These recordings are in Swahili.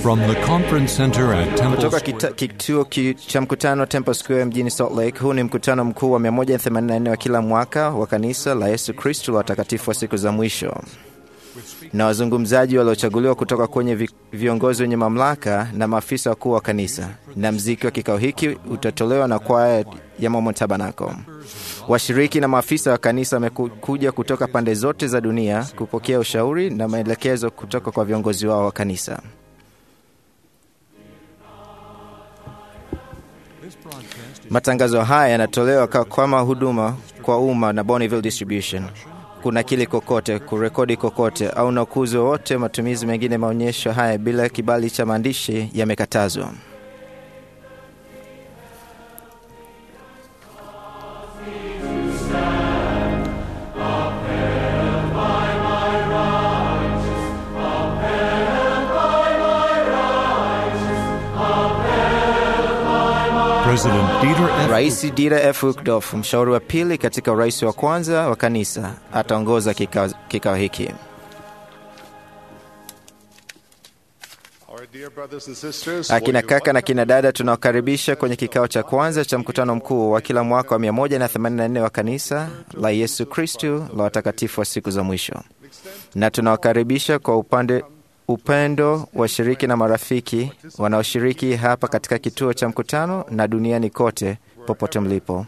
From the conference center at Temple Kutoka Square, kita- kituo ki- cha mkutano Temple Square mjini Salt Lake. Huu ni mkutano mkuu wa 184 wa kila mwaka wa kanisa la Yesu Kristo la watakatifu wa siku za mwisho, na wazungumzaji waliochaguliwa kutoka kwenye vi- viongozi wenye mamlaka na maafisa wakuu wa kanisa. Na mziki wa kikao hiki utatolewa na kwaya ya Mormon Tabernacle. Washiriki na maafisa wa kanisa wamekuja kutoka pande zote za dunia kupokea ushauri na maelekezo kutoka kwa viongozi wao wa kanisa. Matangazo haya yanatolewa ka- kama huduma kwa umma na Bonneville Distribution. Kuna kili kokote, kurekodi kokote au na ukuzi wowote, matumizi mengine maonyesho haya bila kibali cha maandishi yamekatazwa. President Dieter F. Rais Dieter F. Uchtdorf, mshauri wa pili katika urais wa kwanza wa kanisa, ataongoza kikao kikao hiki. Our dear brothers and sisters, Akina will you kaka na kina dada, tunawakaribisha kwenye kikao cha kwanza cha mkutano mkuu wa kila mwaka wa 184 wa kanisa la Yesu Kristu la watakatifu wa siku za mwisho, na tunawakaribisha kwa upande upendo washiriki na marafiki wanaoshiriki hapa katika kituo cha mkutano na duniani kote popote mlipo.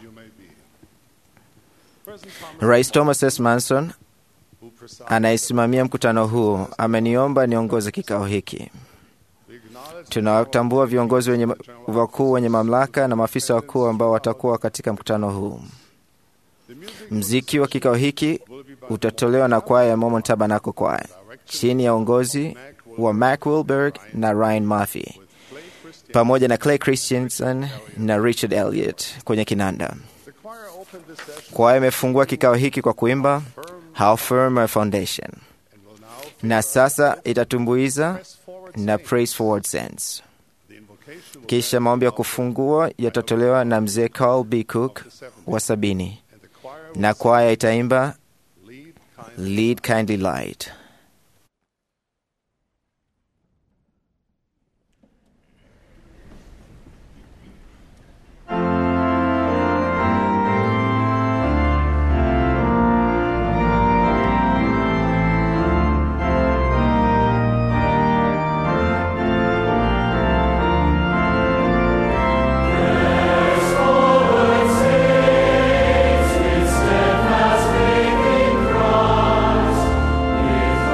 Rais Thomas S. Manson anayesimamia mkutano huu ameniomba niongoze kikao hiki. Tunawatambua viongozi wenye wakuu wenye mamlaka na maafisa wakuu ambao watakuwa katika mkutano huu. Mziki wa kikao hiki utatolewa na kwaya ya Mormon Tabernacle Choir chini ya uongozi wa Mark Wilberg na Ryan Murphy pamoja na Clay Christensen na Richard Elliott kwenye kinanda. the choir open this session Kwaya imefungua kikao hiki kwa kuimba How Firm Our Foundation, na sasa itatumbuiza na Praise Forward Sense. the invocation will Kisha maombi ya kufungua yatatolewa na mzee Carl B. Cook wa sabini, and the choir na kwaya itaimba will lead kind Lead Kindly Light. Steadfast faith in Christ,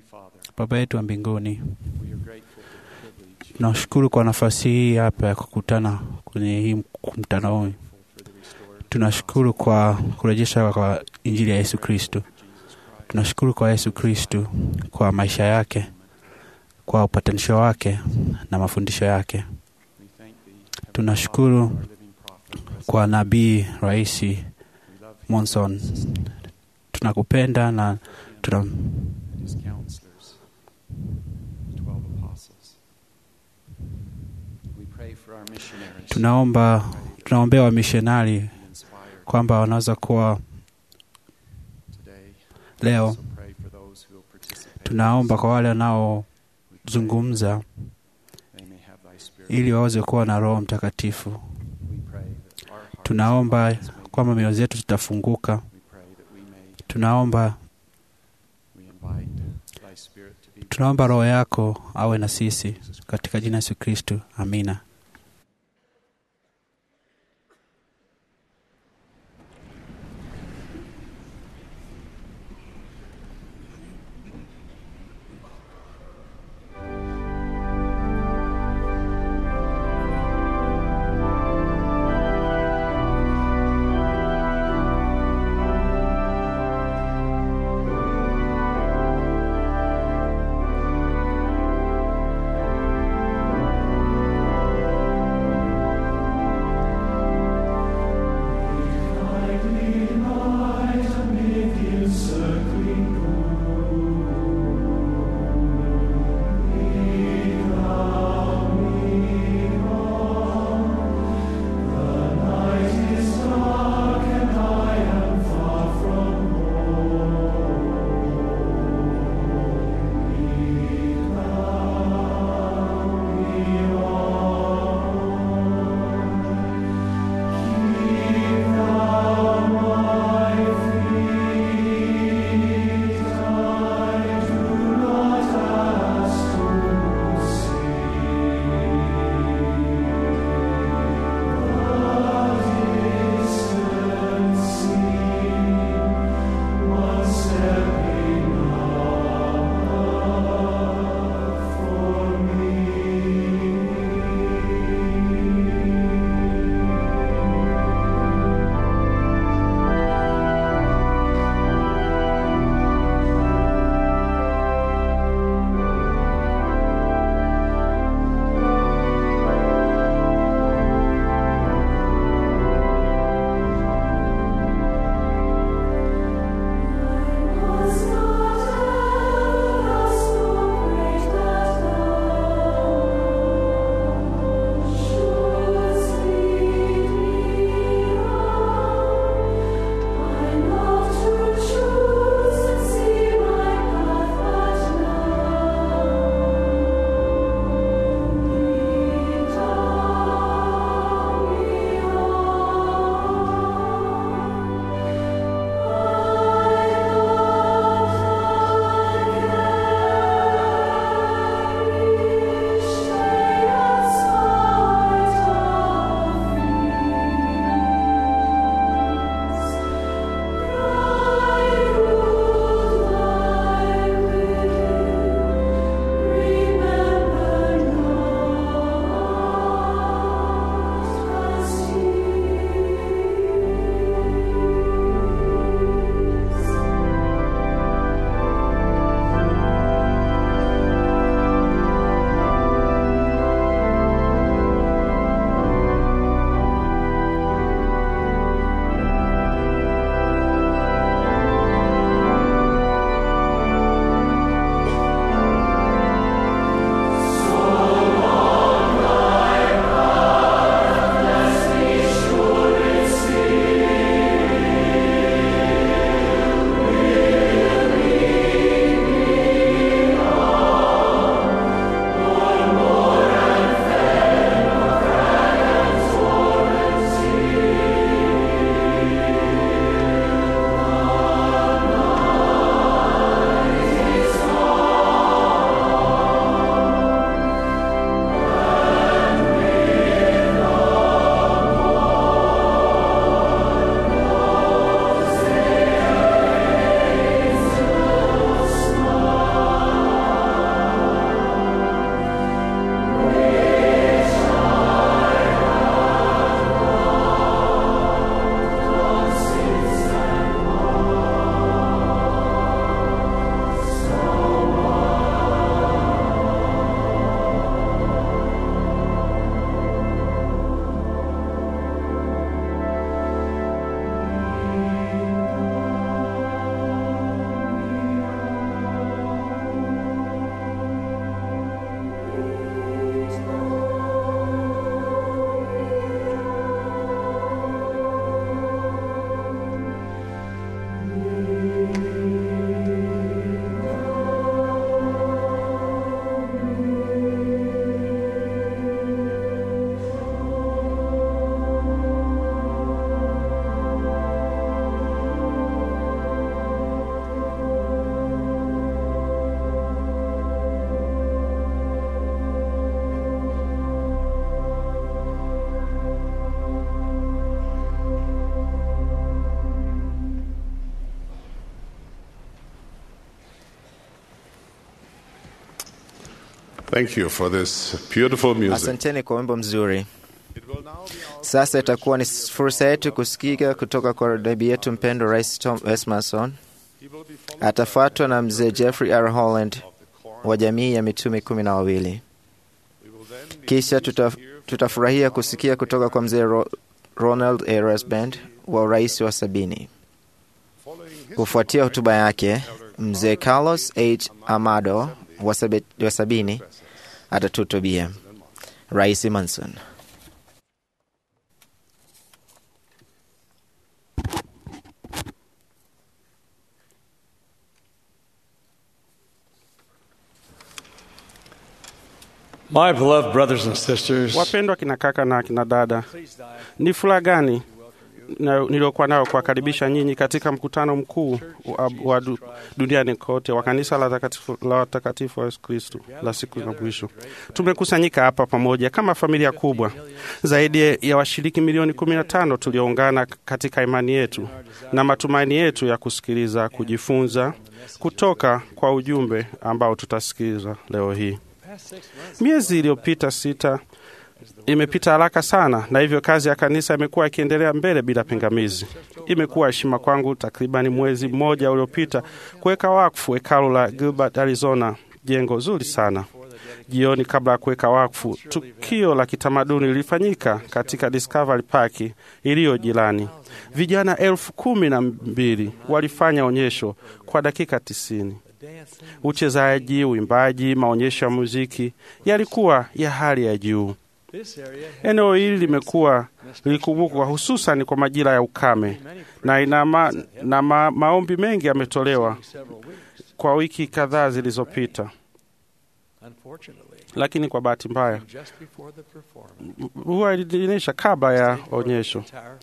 Baba yetu wa mbinguni, tunashukuru kwa nafasi hii hapa ya kukutana kwenye hii mkutano huu. Tunashukuru kwa kurejesha kwa Injili ya Yesu Kristo. Tunashukuru kwa Yesu Kristo kwa maisha yake, kwa upatanisho wake na mafundisho yake. Tunashukuru kwa nabii Raisi Monson. Tunakupenda na tuna tunaomba tunaombea wamishonari kwamba wanaweza kuwa leo. Tunaomba kwa wale wanaozungumza ili waweze kuwa na Roho Mtakatifu. Tunaomba kwamba mioyo zetu zitafunguka. Tunaomba tunaomba Roho yako awe na sisi katika jina Yesu Kristo, amina. Thank Thank you for this beautiful music. Asanteni kwa wimbo mzuri. It will now be our Sasa itakuwa ni fursa yetu kusikika kutoka kwa nabii yetu mpendwa Rais Tom Esmason. He will be followed Atafuatwa na mzee Jeffrey R. Holland of the choir. wa jamii ya mitume kumi na wawili. We will then be Kisha pleased tuta, to hear from tutafurahia kusikia kutoka kwa mzee Ro, Ronald A. Rasband wa urais wa sabini. following his Kufuatia hotuba yake, mzee Carlos H. Amado wa, sabe, wa sabini atatuhutubia. Rais Manson. My beloved brothers and sisters, Wapendwa kina kaka na kina dada, ni furaha gani na- niliokuwa nayo kuwakaribisha nyinyi katika mkutano mkuu wa, wa du, duniani kote wa kanisa la watakatifu la watakatifu wa Yesu Kristo la siku za mwisho. Tumekusanyika hapa pamoja kama familia kubwa, zaidi ya washiriki milioni 15 tulioungana katika imani yetu na matumaini yetu ya kusikiliza, kujifunza kutoka kwa ujumbe ambao tutasikiliza leo hii. Miezi iliyopita sita imepita haraka sana, na hivyo kazi ya kanisa imekuwa ikiendelea mbele bila pingamizi. Imekuwa heshima kwangu takribani mwezi mmoja uliopita kuweka wakfu hekalu la Gilbert, Arizona, jengo zuri sana. Jioni kabla ya kuweka wakfu, tukio la kitamaduni lilifanyika katika Discovery Park iliyo jirani. Vijana elfu kumi na mbili walifanya onyesho kwa dakika tisini. Uchezaji, uimbaji, maonyesho ya muziki yalikuwa ya hali ya juu. Eneo hili limekuwa lilikumbukwa hususan kwa majira ya ukame na, ina ma, na ma, maombi mengi yametolewa kwa wiki kadhaa zilizopita, lakini kwa bahati mbaya mvua ilinyesha kabla ya onyesho.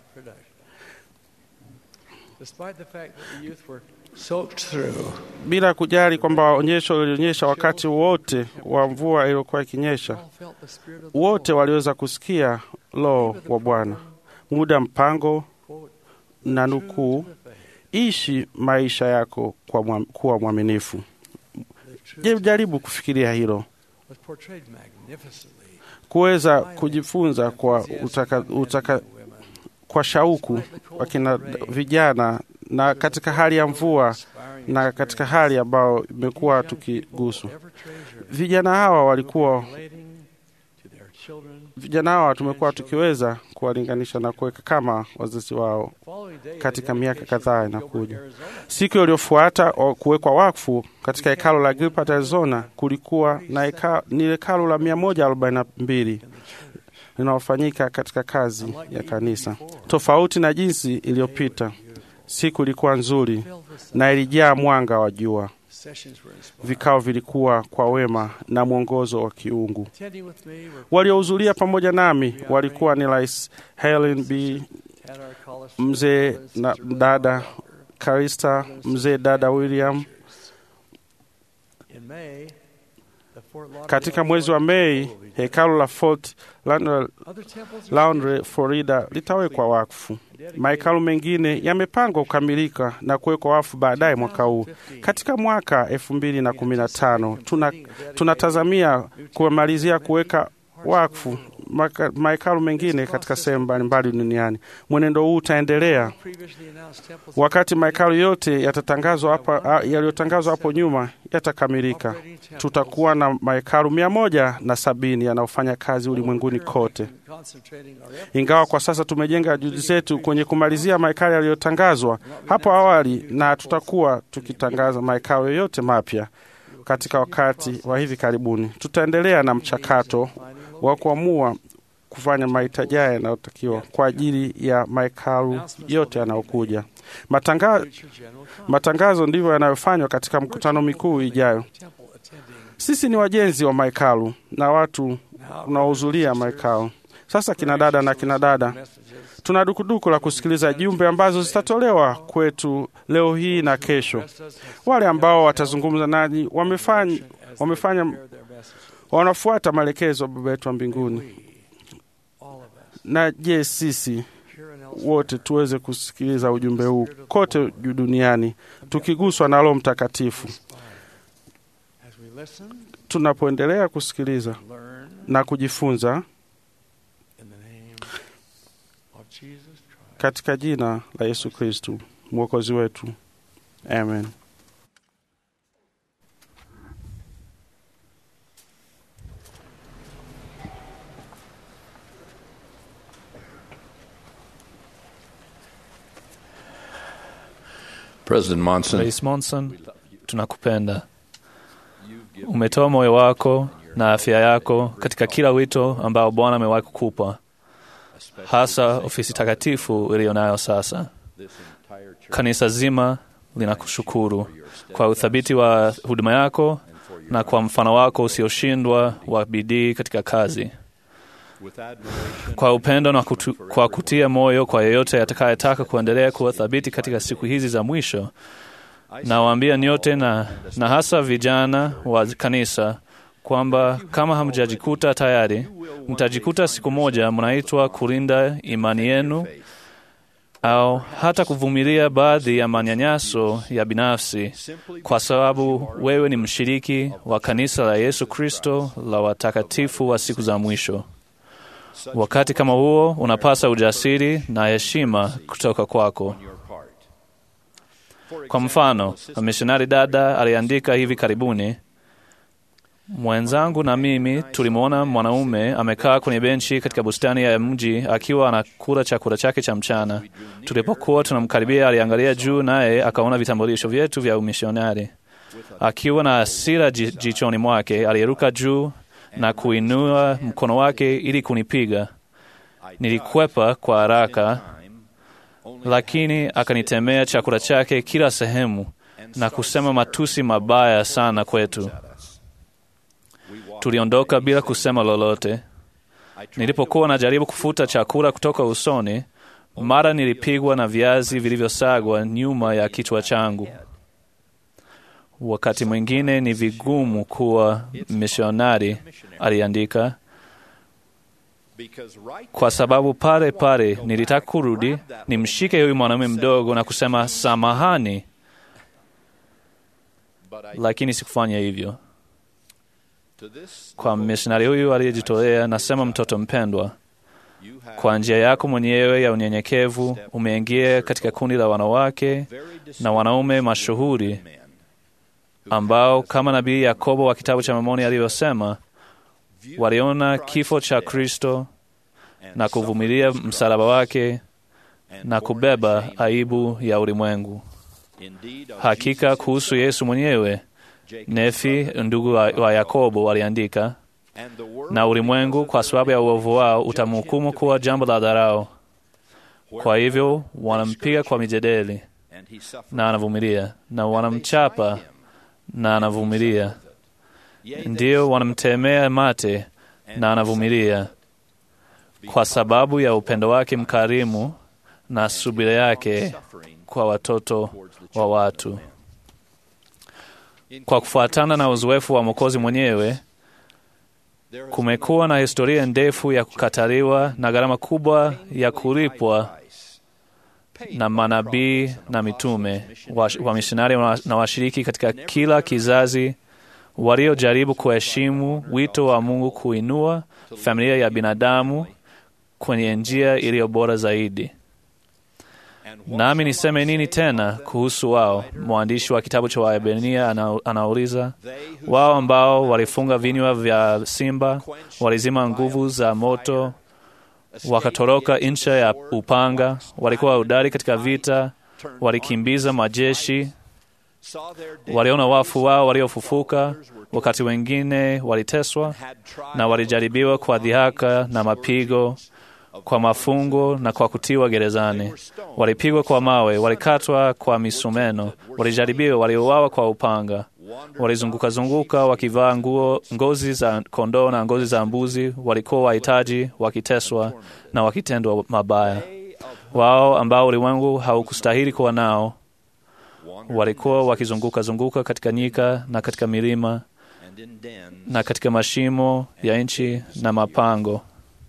Bila kujali kwamba onyesho lilionyesha wakati wote wa mvua iliyokuwa ikinyesha, wote waliweza kusikia Roho wa Bwana. Muda mpango na nukuu, ishi maisha yako kwa mwa, kuwa mwaminifu. Je, jaribu kufikiria hilo, kuweza kujifunza kwa utaka, utaka, kwa shauku wakina vijana na katika hali ya mvua na katika hali ambayo imekuwa tukiguswa. Vijana hawa walikuwa vijana hawa tumekuwa tukiweza kuwalinganisha na kuweka kama wazazi wao katika miaka kadhaa inakuja. Siku iliyofuata o- kuwekwa wakfu katika hekalo la Gilbert, Arizona, kulikuwa na heka, ni hekalo la 142 linalofanyika katika kazi ya kanisa, tofauti na jinsi iliyopita. Siku ilikuwa nzuri na ilijaa mwanga wa jua. Vikao vilikuwa kwa wema na mwongozo wa kiungu. Waliohudhuria pamoja nami walikuwa ni Rais Helen B, mzee na dada Karista, mzee dada William. Katika mwezi wa Mei, hekalu la Fort Lauderdale- Lauderdale, Florida litawekwa wakfu. Mahekalu mengine yamepangwa kukamilika na kuwekwa wakfu baadaye mwaka huu. Katika mwaka elfu mbili na kumi na tano tuna, tunatazamia kumalizia kuweka wakfu maka- mahekalu mengine katika sehemu mbalimbali duniani. Mwenendo huu utaendelea wakati mahekalu yote yatatangazwa hapa a- yaliyotangazwa hapo nyuma yatakamilika. Tutakuwa na mahekalu mia moja na sabini yanayofanya kazi ulimwenguni kote. Ingawa kwa sasa tumejenga juhudi zetu kwenye kumalizia mahekalu yaliyotangazwa hapo awali, na tutakuwa tukitangaza mahekalu yoyote mapya katika wakati wa hivi karibuni. Tutaendelea na mchakato wa kuamua kufanya mahitaji haya yanayotakiwa kwa ajili ya mahekalu yote yanayokuja. Matanga, matangazo ndivyo yanayofanywa katika mkutano mikuu ijayo. Sisi ni wajenzi wa mahekalu na watu unaohudhuria mahekalu. Sasa kina dada na kina dada, tuna dukuduku la kusikiliza jumbe ambazo zitatolewa kwetu leo hii na kesho. Wale ambao watazungumza nanyi wamefanya, wamefanya wanafuata maelekezo ya Baba yetu wa mbinguni. Na je, sisi wote tuweze kusikiliza ujumbe huu kote juu duniani tukiguswa na Roho Mtakatifu. tunapoendelea kusikiliza na kujifunza katika jina la Yesu Kristu mwokozi wetu, amen. President Monson, Rais Monson, tunakupenda. Umetoa moyo wako na afya yako katika kila wito ambao Bwana amewahi kukupa, hasa ofisi takatifu iliyo nayo sasa. Kanisa zima linakushukuru kwa uthabiti wa huduma yako na kwa mfano wako usioshindwa wa bidii katika kazi, kwa upendo na kutu, kwa kutia moyo kwa yeyote atakayetaka kuendelea kuwa thabiti katika siku hizi za mwisho. Nawaambia nyote na, na hasa vijana wa kanisa kwamba kama hamjajikuta tayari, mtajikuta siku moja mnaitwa kulinda imani yenu au hata kuvumilia baadhi ya manyanyaso ya binafsi, kwa sababu wewe ni mshiriki wa kanisa la Yesu Kristo la watakatifu wa siku za mwisho. Wakati kama huo unapasa ujasiri na heshima kutoka kwako. Kwa mfano, mishonari dada aliandika hivi karibuni, mwenzangu na mimi tulimwona mwanaume amekaa kwenye benchi katika bustani ya mji akiwa anakula chakula chake cha mchana. Tulipokuwa tunamkaribia, aliangalia juu, naye akaona vitambulisho vyetu vya umishonari. Akiwa na hasira jichoni mwake, aliruka juu na kuinua mkono wake ili kunipiga. Nilikwepa kwa haraka, lakini akanitemea chakula chake kila sehemu na kusema matusi mabaya sana kwetu. Tuliondoka bila kusema lolote. Nilipokuwa najaribu kufuta chakula kutoka usoni, mara nilipigwa na viazi vilivyosagwa nyuma ya kichwa changu. Wakati mwingine ni vigumu kuwa misionari, aliandika, kwa sababu pale pale nilitaka kurudi nimshike huyu mwanaume mdogo na kusema samahani, lakini sikufanya hivyo. Kwa misionari huyu aliyejitolea, nasema mtoto mpendwa, kwa njia yako mwenyewe ya unyenyekevu umeingia katika kundi la wanawake na wanaume mashuhuri ambao kama nabii Yakobo wa kitabu cha Mormoni alivyosema, waliona kifo cha Kristo na kuvumilia msalaba wake na kubeba aibu ya ulimwengu. Hakika kuhusu Yesu mwenyewe, Nefi ndugu wa, wa Yakobo waliandika, na ulimwengu kwa sababu ya uovu wao utamhukumu kuwa jambo la dharau. Kwa hivyo wanampiga kwa mijedeli na anavumilia, na wanamchapa na anavumilia. Ndiyo, wanamtemea mate na anavumilia, kwa sababu ya upendo wake mkarimu na subira yake kwa watoto wa watu. Kwa kufuatana na uzoefu wa Mwokozi mwenyewe, kumekuwa na historia ndefu ya kukataliwa na gharama kubwa ya kulipwa na manabii na mitume wamishonari wa na washiriki katika kila kizazi waliojaribu kuheshimu wito wa Mungu kuinua familia ya binadamu kwenye njia iliyo bora zaidi. Nami niseme nini tena kuhusu wao? Mwandishi wa kitabu cha Waebrania ana, anauliza, wao ambao walifunga vinywa vya simba, walizima nguvu za moto wakatoroka ncha ya upanga, walikuwa hodari katika vita, walikimbiza majeshi, waliona wafu wao waliofufuka, wakati wengine waliteswa na walijaribiwa kwa dhihaka na mapigo, kwa mafungo na kwa kutiwa gerezani. Walipigwa kwa mawe, walikatwa kwa misumeno, walijaribiwa, waliuawa kwa upanga, walizunguka-zunguka wakivaa nguo ngozi za kondoo na ngozi za mbuzi, walikuwa wahitaji, wakiteswa na wakitendwa mabaya. Wao ambao ulimwengu haukustahili kuwa nao walikuwa wakizunguka-zunguka katika nyika na katika milima na katika mashimo ya nchi na mapango.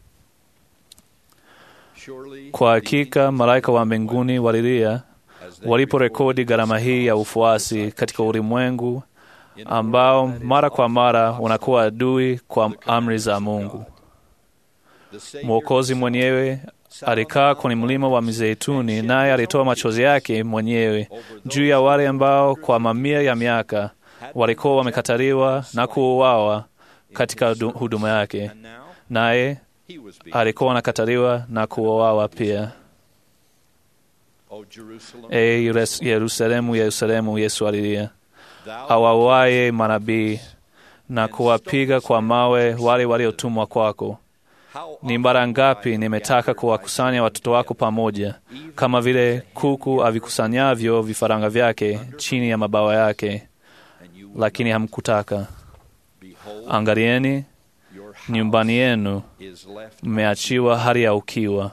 Kwa hakika malaika wa mbinguni walilia waliporekodi gharama hii ya ufuasi katika ulimwengu ambao mara kwa mara unakuwa adui kwa amri za Mungu. Mwokozi mwenyewe alikaa kwenye mlima wa Mizeituni, naye alitoa machozi yake mwenyewe juu ya wale ambao kwa mamia ya miaka walikuwa wamekataliwa na kuuawa katika huduma yake, naye alikuwa anakataliwa na kuuawa pia. E Yerusalemu, Yerusalemu, Yesu alilia, awauaye manabii na kuwapiga kwa mawe wale waliotumwa kwako. Ni mara ngapi nimetaka kuwakusanya watoto wako pamoja, kama vile kuku avikusanyavyo vifaranga vyake chini ya mabawa yake, lakini hamkutaka. Angalieni, nyumbani yenu mmeachiwa hali ya ukiwa.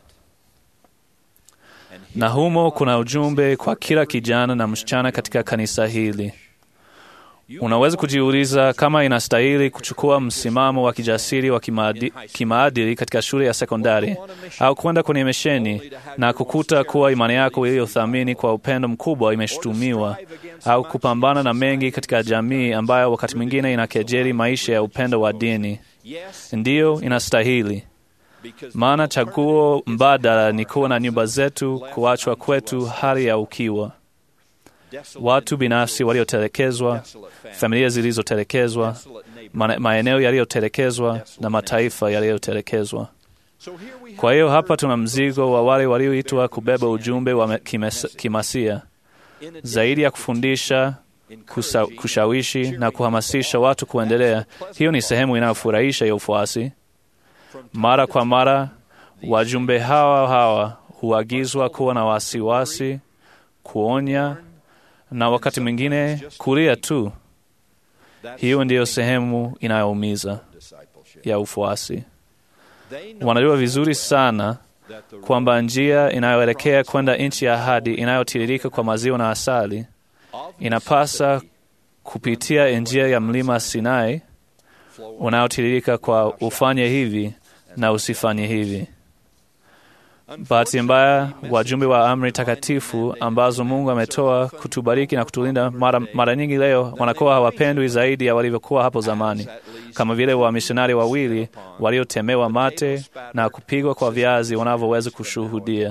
Na humo kuna ujumbe kwa kila kijana na msichana katika kanisa hili. Unaweza kujiuliza kama inastahili kuchukua msimamo wa kijasiri wa kimaadi, kimaadili katika shule ya sekondari au kwenda kwenye misheni na kukuta kuwa imani yako iliyothamini kwa upendo mkubwa imeshutumiwa au kupambana na mengi katika jamii ambayo wakati mwingine inakejeli maisha ya upendo wa dini. Ndiyo, inastahili maana chaguo mbadala ni kuwa na nyumba zetu kuachwa kwetu hali ya ukiwa watu binafsi waliotelekezwa, familia zilizotelekezwa, maeneo yaliyotelekezwa na mataifa yaliyotelekezwa. Kwa hiyo hapa tuna mzigo wa wale walioitwa kubeba ujumbe wa kimasia, zaidi ya kufundisha, kusa, kushawishi na kuhamasisha watu kuendelea. Hiyo ni sehemu inayofurahisha ya ufuasi. Mara kwa mara wajumbe hawa hawa huagizwa kuwa na wasiwasi, kuonya na wakati mwingine kulia tu. Hiyo ndiyo sehemu inayoumiza ya ufuasi. Wanajua vizuri sana kwamba njia inayoelekea kwenda nchi ya ahadi inayotiririka kwa maziwa na asali inapasa kupitia njia ya mlima Sinai unaotiririka kwa ufanye hivi na usifanye hivi. Bahati mbaya, wajumbe wa amri takatifu ambazo Mungu ametoa kutubariki na kutulinda, mara, mara nyingi leo wanakuwa hawapendwi zaidi ya walivyokuwa hapo zamani, kama vile wamisionari wawili waliotemewa mate na kupigwa kwa viazi wanavyoweza kushuhudia.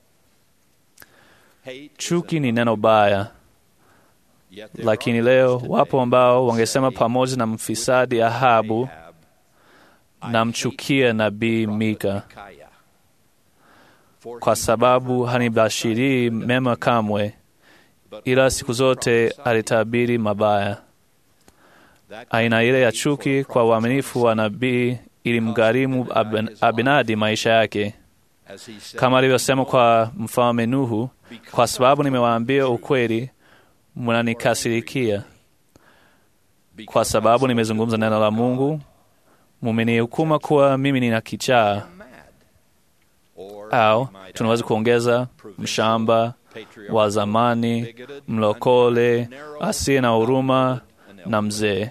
Chuki ni neno baya, lakini leo wapo ambao wangesema pamoja na mfisadi Ahabu, namchukia nabii Mika kwa sababu hanibashirii mema kamwe, ila siku zote alitabiri mabaya. Aina ile ya chuki kwa uaminifu wa nabii ilimgharimu Abinadi maisha yake, kama alivyosema kwa mfalme Nuhu, kwa sababu nimewaambia ukweli, mnanikasirikia. Kwa sababu nimezungumza neno la Mungu, mumenihukuma kuwa mimi nina kichaa au tunaweza kuongeza mshamba wa zamani, mlokole, asiye na huruma na mzee.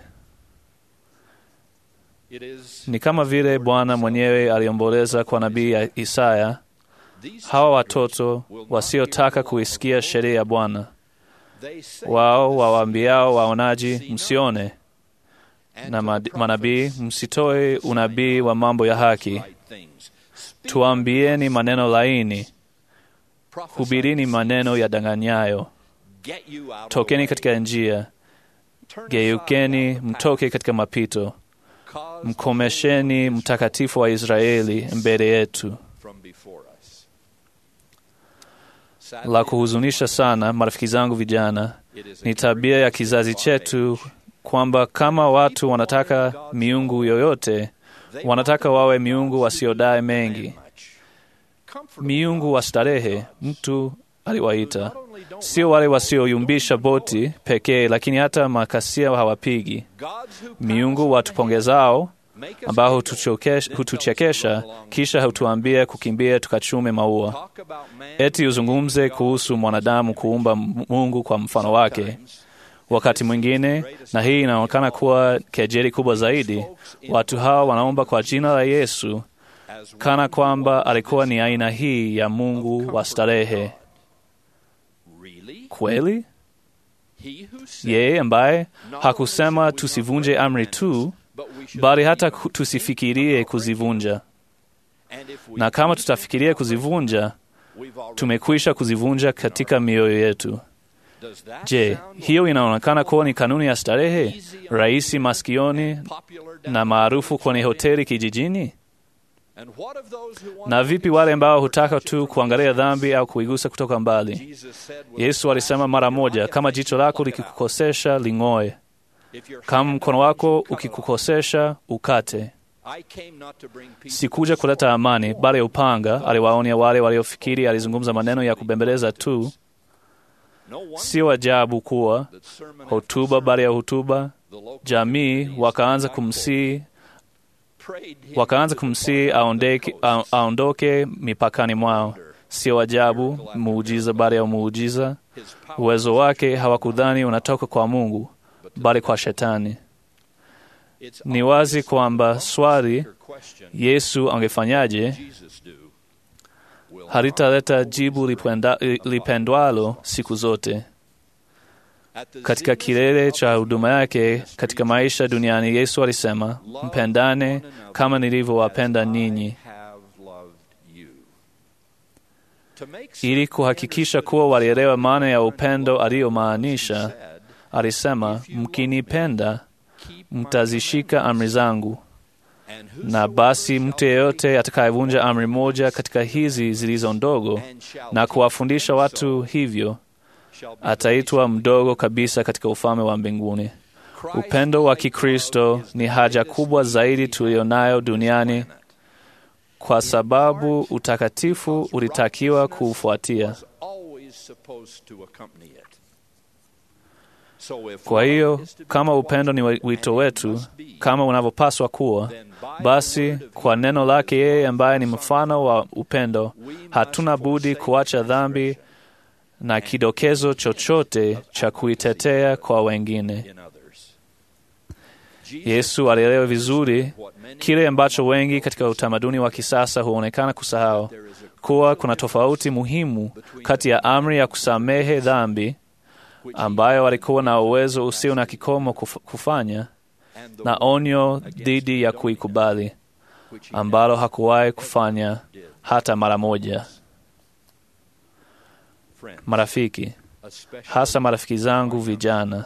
Ni kama vile Bwana mwenyewe aliomboleza kwa nabii Isaya, hawa watoto wasiotaka kuisikia sheria ya Bwana, wao wawaambiao waonaji, msione, na manabii, msitoe unabii wa mambo ya haki Tuambieni maneno laini, hubirini maneno yadanganyayo. Tokeni katika njia, geukeni, mtoke katika mapito, mkomesheni mtakatifu wa Israeli mbele yetu. La kuhuzunisha sana, marafiki zangu vijana, ni tabia ya kizazi chetu kwamba kama watu wanataka miungu yoyote wanataka wawe miungu wasiodai mengi, miungu wa starehe. Mtu aliwaita sio wale wasioyumbisha boti pekee, lakini hata makasia hawapigi. Miungu watupongezao, ambao hutuchekesha, kisha hutuambia kukimbia tukachume maua, eti uzungumze kuhusu mwanadamu kuumba Mungu kwa mfano wake. Wakati mwingine, na hii inaonekana kuwa kejeli kubwa zaidi, watu hawa wanaomba kwa jina la Yesu kana kwamba alikuwa ni aina hii ya Mungu wa starehe. Kweli yeye ambaye hakusema tusivunje amri tu, bali hata ku- tusifikirie kuzivunja. Na kama tutafikiria kuzivunja, tumekwisha kuzivunja katika mioyo yetu. Je, hiyo inaonekana kuwa ni kanuni ya starehe, rahisi masikioni na maarufu kwenye hoteli kijijini? Na vipi wale ambao hutaka tu kuangalia dhambi au kuigusa kutoka mbali? Yesu alisema mara moja, kama jicho lako likikukosesha ling'oe, kama mkono wako ukikukosesha ukate. Sikuja kuleta amani, bali upanga. Aliwaonya wale waliofikiri alizungumza maneno ya kubembeleza tu. Sio ajabu kuwa hotuba baada ya hotuba, jamii wakaanza kumsii wakaanza kumsii aondeke, a- aondoke mipakani mwao. Sio ajabu, muujiza baada ya muujiza, uwezo wake hawakudhani unatoka kwa Mungu, bali kwa Shetani. Ni wazi kwamba swali Yesu angefanyaje halitaleta jibu lipenda- lipendwalo siku zote. Katika kilele cha huduma yake katika maisha duniani, Yesu alisema, mpendane kama nilivyowapenda ninyi. Ili kuhakikisha kuwa walielewa maana ya upendo aliyomaanisha, alisema, mkinipenda mtazishika amri zangu, na basi mtu yeyote atakayevunja amri moja katika hizi zilizo ndogo na kuwafundisha watu hivyo ataitwa mdogo kabisa katika ufalme wa mbinguni. Upendo wa Kikristo ni haja kubwa zaidi tuliyonayo duniani kwa sababu utakatifu ulitakiwa kuufuatia. Kwa hiyo kama upendo ni wito wetu kama unavyopaswa kuwa, basi kwa neno lake yeye ambaye ni mfano wa upendo, hatuna budi kuacha dhambi na kidokezo chochote cha kuitetea kwa wengine. Yesu alielewa vizuri kile ambacho wengi katika utamaduni wa kisasa huonekana kusahau, kuwa kuna tofauti muhimu kati ya amri ya kusamehe dhambi ambayo walikuwa na uwezo usio na kikomo kuf- kufanya na onyo dhidi ya kuikubali ambalo hakuwahi kufanya hata mara moja. Marafiki, hasa marafiki zangu vijana,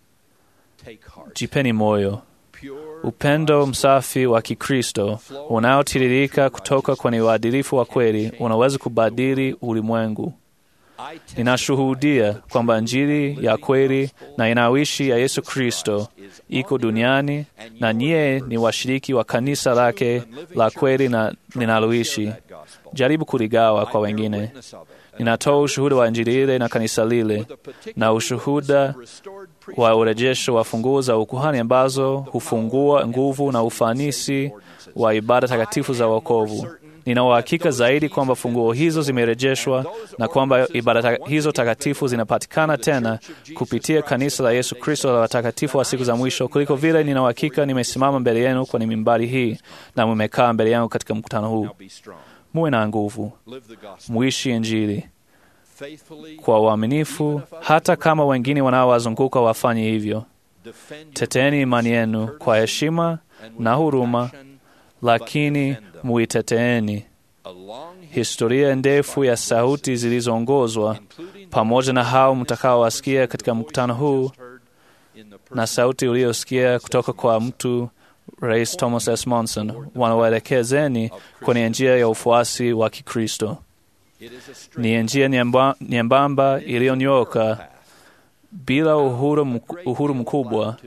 jipeni moyo. Upendo msafi wa Kikristo unaotiririka kutoka kwenye uadilifu wa kweli unaweza kubadili ulimwengu. Ninashuhudia kwamba Injili ya kweli na inayoishi ya Yesu Kristo iko duniani na nyie ni washiriki wa kanisa lake la kweli na linaloishi. Jaribu kuligawa kwa wengine. Ninatoa ushuhuda wa Injili ile na kanisa lile na ushuhuda wa urejesho wa funguo za ukuhani ambazo hufungua nguvu na ufanisi wa ibada takatifu za wokovu. Nina uhakika zaidi kwamba funguo hizo zimerejeshwa na kwamba ibada ta hizo takatifu zinapatikana tena kupitia kanisa la Yesu Kristo la watakatifu wa siku za mwisho, kuliko vile nina uhakika nimesimama mbele yenu kwenye mimbari hii na mmekaa mbele yangu katika mkutano huu. Muwe na nguvu, muishi Injili kwa uaminifu, hata kama wengine wanaowazunguka wafanye hivyo. Teteeni imani yenu kwa heshima na huruma, lakini muiteteeni. Historia ndefu ya sauti zilizoongozwa pamoja na hao mtakaowasikia katika mkutano huu na sauti uliyosikia kutoka kwa mtu Rais Thomas S. Monson wanawaelekezeni kwenye njia ya ufuasi wa Kikristo. Ni njia nyemba- nyembamba iliyonyooka bila uhuru, mk- uhuru mkubwa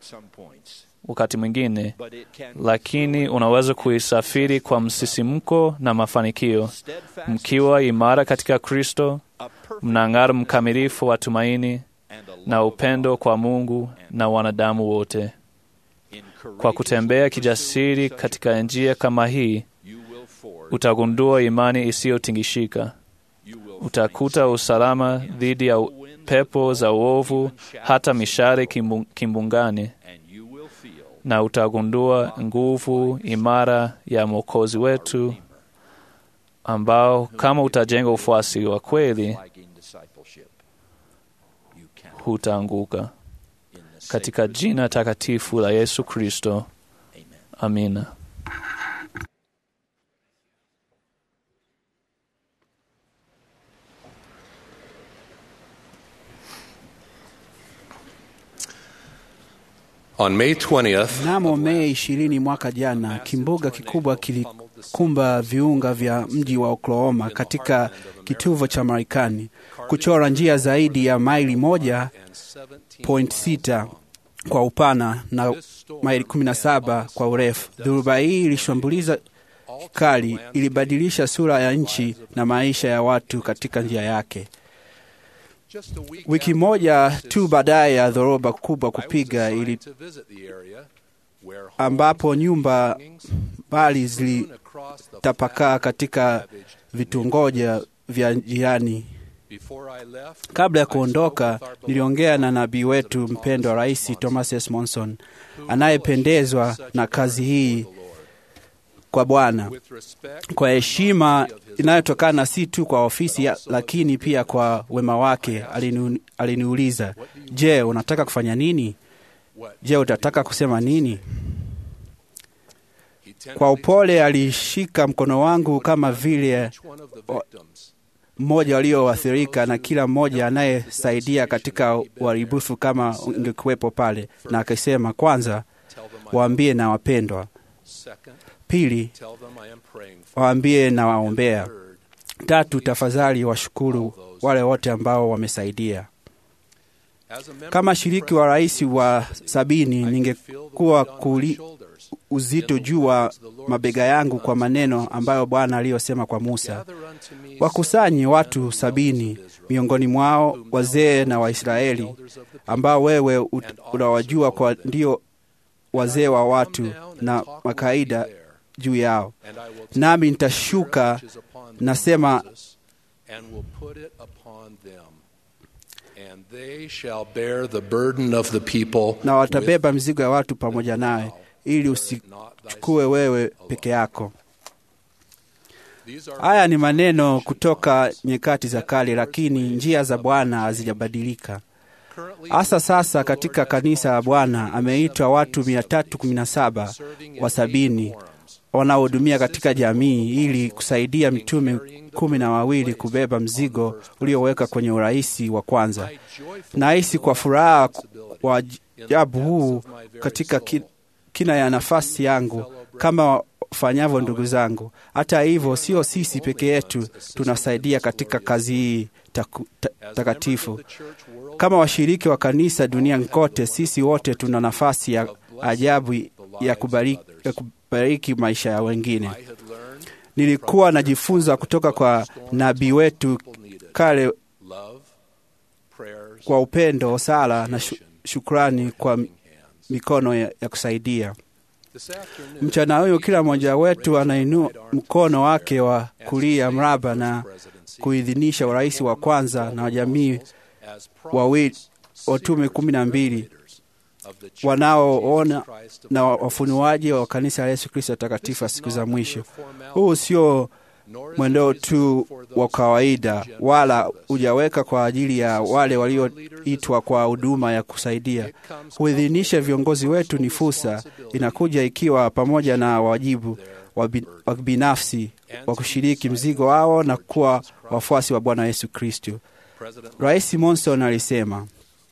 wakati mwingine, lakini unaweza kuisafiri kwa msisimko na mafanikio, mkiwa imara katika Kristo, mnang'ara mkamilifu wa tumaini na upendo kwa Mungu na wanadamu wote. Kwa kutembea kijasiri katika njia kama hii, utagundua imani isiyotingishika. Utakuta usalama dhidi ya pepo za uovu, hata mishare kimbu, kimbungani, na utagundua nguvu imara ya Mwokozi wetu, ambao kama utajenga ufuasi wa kweli, hutaanguka. Katika jina takatifu la Yesu Kristo, amina. On May 20th, Mnamo Mei ishirini mwaka jana, kimbunga kikubwa kilikumba viunga vya mji wa Oklahoma katika kituvo cha Marekani, kuchora njia zaidi ya maili moja point sita kwa upana na maili 17 kwa urefu. Dhoruba hii ilishambuliza kali, ilibadilisha sura ya nchi na maisha ya watu katika njia yake. Wiki moja tu baadaye ya dhoruba kubwa kupiga ili ambapo nyumba mbali zilitapakaa katika vitungoja vya jirani. Kabla ya kuondoka, niliongea na nabii wetu mpendwa Rais Thomas S. Monson anayependezwa na kazi hii kwa Bwana kwa heshima inayotokana si tu kwa ofisi ya, lakini pia kwa wema wake. Alinu, aliniuliza, je, unataka kufanya nini? Je, utataka kusema nini? Kwa upole alishika mkono wangu kama vile mmoja walioathirika na kila mmoja anayesaidia katika uharibifu kama ungekuwepo pale, na akisema, kwanza waambie na wapendwa, pili waambie na waombea, tatu tafadhali washukuru wale wote ambao wamesaidia. Kama shiriki wa rais wa sabini, ningekuwa kuli uzito juu wa mabega yangu kwa maneno ambayo Bwana aliyosema kwa Musa, wakusanye watu sabini miongoni mwao wazee na Waisraeli ambao wewe unawajua kwa ndio wazee wa watu na makaida juu yao, nami nitashuka nasema na watabeba mzigo ya watu pamoja nawe, ili usichukue wewe peke yako. Haya ni maneno kutoka nyakati za kale, lakini njia za Bwana hazijabadilika. Hasa sasa katika kanisa la Bwana ameitwa watu 317 wa sabini wanaohudumia katika jamii ili kusaidia mitume kumi na wawili kubeba mzigo ulioweka kwenye urahisi wa kwanza. Nahisi kwa furaha wa ajabu huu katika kina ya nafasi yangu kama wafanyavyo ndugu zangu. Hata hivyo, sio sisi peke yetu tunasaidia katika kazi hii takatifu. Kama washiriki wa kanisa duniani kote, sisi wote tuna nafasi ya ajabu ya kubariki, ya kubariki maisha ya wengine. Nilikuwa najifunza kutoka kwa nabii wetu kale kwa upendo, sala na shukrani kwa mikono ya, ya kusaidia. Mchana huyu kila mmoja wetu anainua mkono wake wa kulia mraba na kuidhinisha urais wa kwanza na wajamii wawili watume kumi na mbili wanaoona na wafunuaji wa kanisa la Yesu Kristo takatifu wa siku za mwisho. Huu sio mwendo tu wa kawaida, wala hujaweka kwa ajili ya wale walioitwa kwa huduma ya kusaidia. Kuidhinisha viongozi wetu ni fursa, inakuja ikiwa pamoja na wajibu wa binafsi wa kushiriki mzigo wao na kuwa wafuasi wa Bwana Yesu Kristo. Rais Monson alisema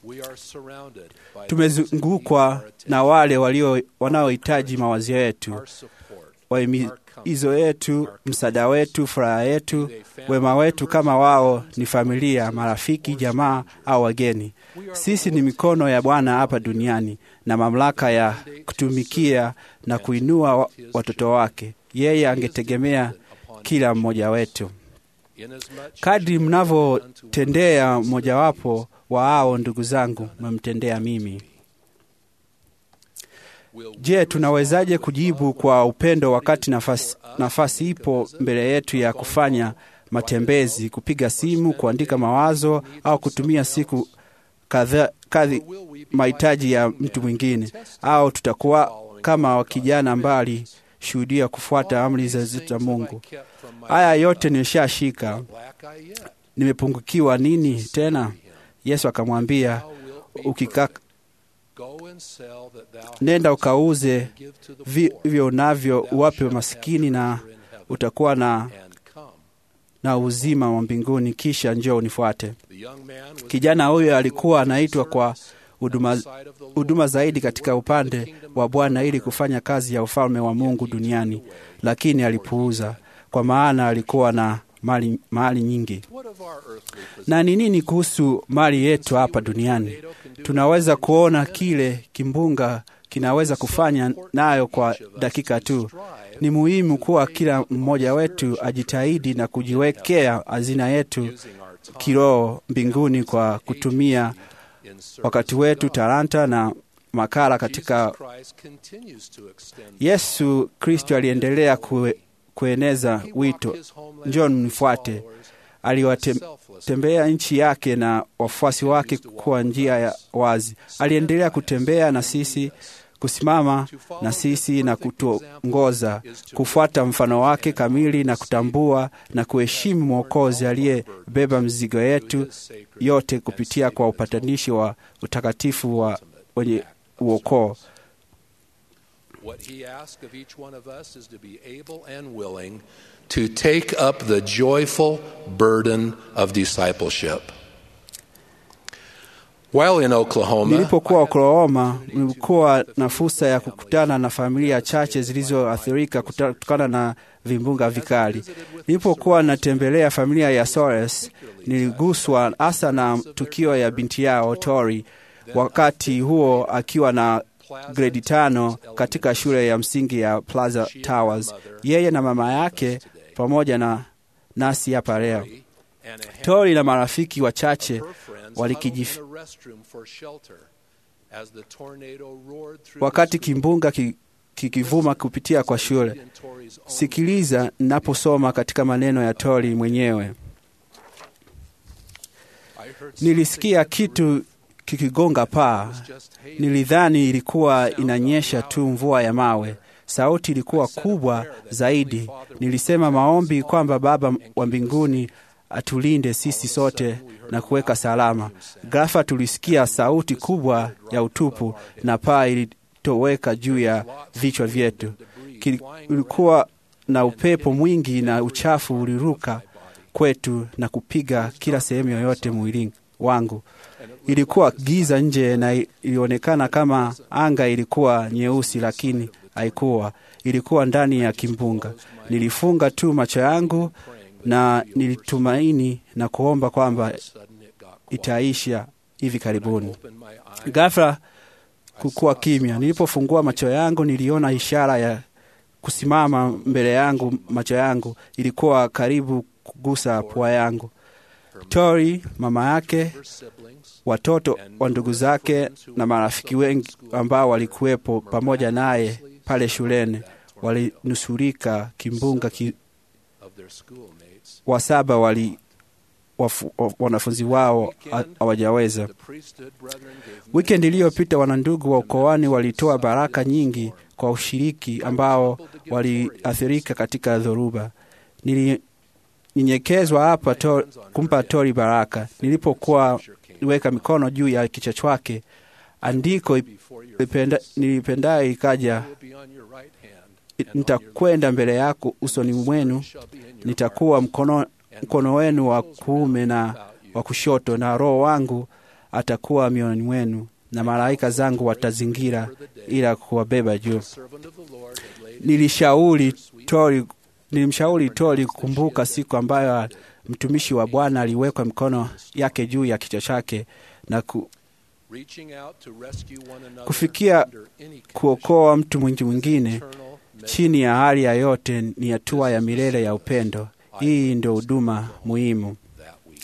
tumezungukwa na wale walio wanaohitaji mawazo yetu, wahimizo yetu, msaada wetu, furaha yetu, wema wetu, kama wao ni familia, marafiki, jamaa au wageni. Sisi ni mikono ya Bwana hapa duniani na mamlaka ya kutumikia na kuinua watoto wake. Yeye angetegemea kila mmoja wetu. Kadri mnavyotendea mmojawapo wa hao ndugu zangu, mmemtendea mimi. Je, tunawezaje kujibu kwa upendo wakati nafasi, nafasi ipo mbele yetu ya kufanya matembezi, kupiga simu, kuandika mawazo au kutumia siku kadhi mahitaji ya mtu mwingine? Au tutakuwa kama kijana mbali shuhudia kufuata amri za Mungu? Haya yote nimeshashika, nimepungukiwa nini tena? Yesu akamwambia, ukika, Go and sell that thou nenda hast, ukauze and give to the vi- poor, hivyo unavyo thou uwape shalt maskini have na treasure in heaven, utakuwa na, and come. na uzima wa mbinguni, kisha njoo unifuate. The young man was Kijana huyo alikuwa anaitwa kwa service huduma, on the side of the Lord, huduma zaidi to katika work for the upande kingdom wa of Bwana God. ili kufanya kazi ya ufalme wa Mungu Yet he duniani, turned away, lakini for he alipuuza, had kwa maana alikuwa na mali, mali nyingi. What of our earthly possessions? Na ni nini kuhusu mali yetu hapa duniani? Tunaweza kuona kile kimbunga kinaweza kufanya nayo kwa dakika tu. Ni muhimu kuwa kila mmoja wetu ajitahidi na kujiwekea hazina yetu kiroho mbinguni kwa kutumia wakati wetu, talanta na makala katika Yesu Kristo aliendelea kue, kueneza wito, njoo mnifuate. Aliwatembea nchi yake na wafuasi wake kwa njia ya wazi. Aliendelea kutembea na sisi, kusimama na sisi na kutuongoza kufuata mfano wake kamili na kutambua na kuheshimu Mwokozi aliyebeba mzigo yetu yote kupitia kwa upatanishi wa utakatifu wa wenye uokoo. What he asks of each one of us is to be able and willing to take up the joyful burden of discipleship. While in Oklahoma, Nilipokuwa Oklahoma, nilikuwa na fursa ya kukutana na familia chache zilizoathirika kuta- kutokana na vimbunga vikali. Nilipokuwa natembelea familia ya Soares, niliguswa hasa na tukio ya binti yao Tori, wakati huo akiwa na gredi tano katika shule ya msingi ya Plaza Towers. Yeye na mama yake pamoja na nasi hapa leo. and a handful Tori na marafiki wachache of her friends walikijif huddled in a restroom for shelter as the tornado roared through wakati the school. kimbunga ki- kikivuma kupitia kwa shule. In Tori's own Sikiliza ninaposoma katika maneno ya Tori mwenyewe. I heard Nilisikia something kitu kikigonga paa. was just hail. Nilidhani ilikuwa inanyesha tu mvua ya mawe. Sauti ilikuwa kubwa zaidi. Nilisema maombi kwamba Baba wa mbinguni atulinde sisi sote na kuweka salama. Ghafla tulisikia sauti kubwa ya utupu na paa ilitoweka juu ya vichwa vyetu. Kili- Kulikuwa na upepo mwingi na uchafu uliruka kwetu na kupiga kila sehemu yoyote mwilini wangu. Ilikuwa giza nje na ilionekana kama anga ilikuwa nyeusi, lakini haikuwa. Ilikuwa ndani ya kimbunga. Nilifunga tu macho yangu na nilitumaini na kuomba kwamba Sudden it got quiet. itaisha hivi karibuni. Opened my eyes. Ghafla kukuwa kimya. Nilipofungua macho yangu, niliona ishara ya kusimama mbele yangu. Macho yangu ilikuwa karibu kugusa pua yangu. Tori, mama yake, Her siblings watoto wa ndugu zake na marafiki wengi ambao walikuwepo pamoja naye pale shuleni walinusurika kimbunga ki, of their schoolmates. wa saba wali wafu, wa- wanafunzi wao ha- hawajaweza. The priesthood brethren gave Wikendi iliyopita wanandugu wa ukoani walitoa baraka nyingi kwa ushiriki ambao waliathirika katika dhoruba. Nilinyenyekezwa hapa to, kumpa Tori baraka. Nilipokuwa weka mikono juu ya kichwa chake, andiko before your ipenda- nilipendayo ikaja, will be on your right hand, and on your nitakwenda mbele yako usoni mwenu, left shall be in your nitakuwa mkono, mkono wenu wa kuume na wa kushoto, na Roho wangu atakuwa mioyoni mwenu, na malaika zangu watazingira ila kuwabeba juu. servant of the Lord had laid Nilishauri Tori, nilimshauri Tori kukumbuka siku ambayo mtumishi wa Bwana aliwekwa mkono yake juu ya kichwa chake na ku, reaching out to rescue one another Kufikia under any condition, kuokoa mtu mwingi mwingine eternal chini ya hali ya yote ni hatua ya milele ya upendo. Hii ndio huduma muhimu. that week.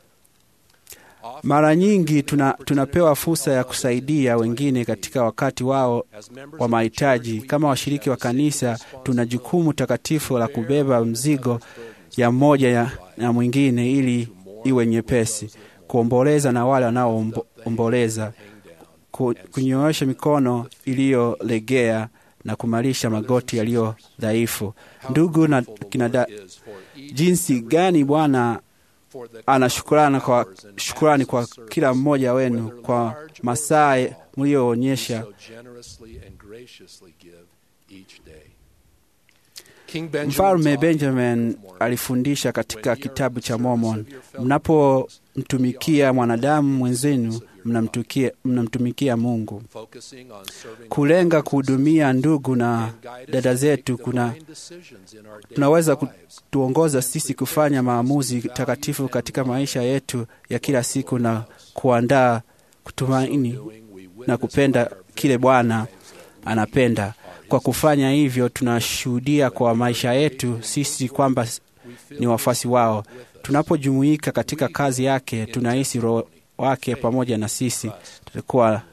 Mara nyingi tuna, tunapewa fursa ya kusaidia wengine katika wakati wao As members wa of the mahitaji. church, we Kama each washiriki have wa a sacred kanisa, tuna jukumu takatifu la kubeba bear mzigo one another's ya mmoja ya, na mwingine ili iwe nyepesi, kuomboleza na wale wanaoomboleza, hang down. ku, kunyoosha mikono iliyolegea na kumalisha magoti yaliyo dhaifu. Ndugu na kinada, Is for each jinsi gani Bwana for the ana shukrani kwa, hours and shukrani kwa acts of kila service, mmoja wenu whether kwa large or masaa small, mlioonyesha you so generously and graciously give each day. King Benjamin Mfalme taught in the Benjamin Book of Mormon, alifundisha katika When ye are kitabu in cha service Mormon, of your fellow mnapomtumikia mwanadamu mwenzenu, mnamtukia- mnamtumikia Mungu. focusing on serving Kulenga others kuhudumia ndugu na and guide us dada to make zetu the kuna fine decisions in our daily tunaweza lives. kutuongoza sisi kufanya maamuzi takatifu katika maisha yetu ya kila siku na kuandaa kutumaini Doing, we na witness kupenda by our kile very Bwana lives that we anapenda. Kwa kufanya hivyo, tunashuhudia kwa maisha yetu sisi kwamba ni wafuasi wao. Tunapojumuika katika kazi yake, tunahisi Roho wake pamoja na sisi. Tutakuwa I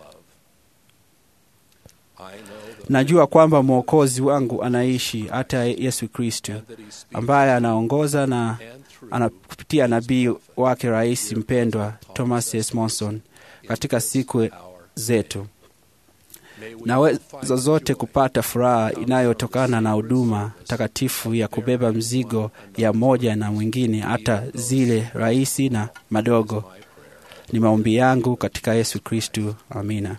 know that najua kwamba Mwokozi wangu anaishi, hata Yesu Kristo that he speaks ambaye anaongoza na and through ana kupitia nabii wake rais mpendwa Thomas S. Monson katika siku our zetu. May we all Naweza find zote joy kupata furaha inayotokana na huduma takatifu ya kubeba mzigo ya moja na mwingine, hata zile rahisi na madogo. Ni maombi yangu katika Yesu Kristu, amina.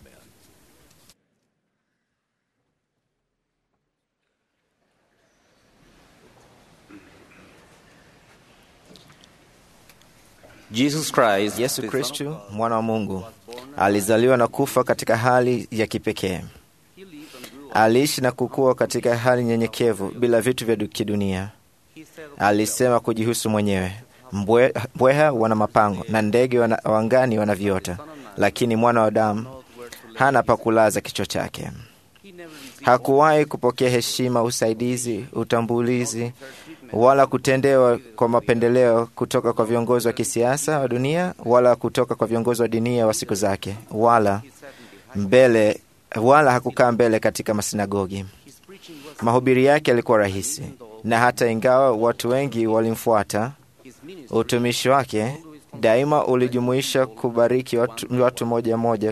Jesus Christ, Yesu Kristu mwana wa Mungu alizaliwa na kufa katika hali ya kipekee. Aliishi na kukua katika hali nyenyekevu bila vitu vya du- kidunia. Alisema kujihusu mwenyewe, "Mbwe- mbweha wana mapango na ndege wana, wangani wana viota, lakini mwana wa Adamu hana pa kulaza kichwa chake." Hakuwahi kupokea heshima, usaidizi, utambulizi wala kutendewa kwa mapendeleo kutoka kwa viongozi wa kisiasa wa dunia wala kutoka kwa viongozi wa dinia wa siku zake, wala mbele wala hakukaa mbele katika masinagogi. Mahubiri yake yalikuwa rahisi, na hata ingawa watu wengi walimfuata, utumishi wake daima ulijumuisha kubariki watu, watu moja moja.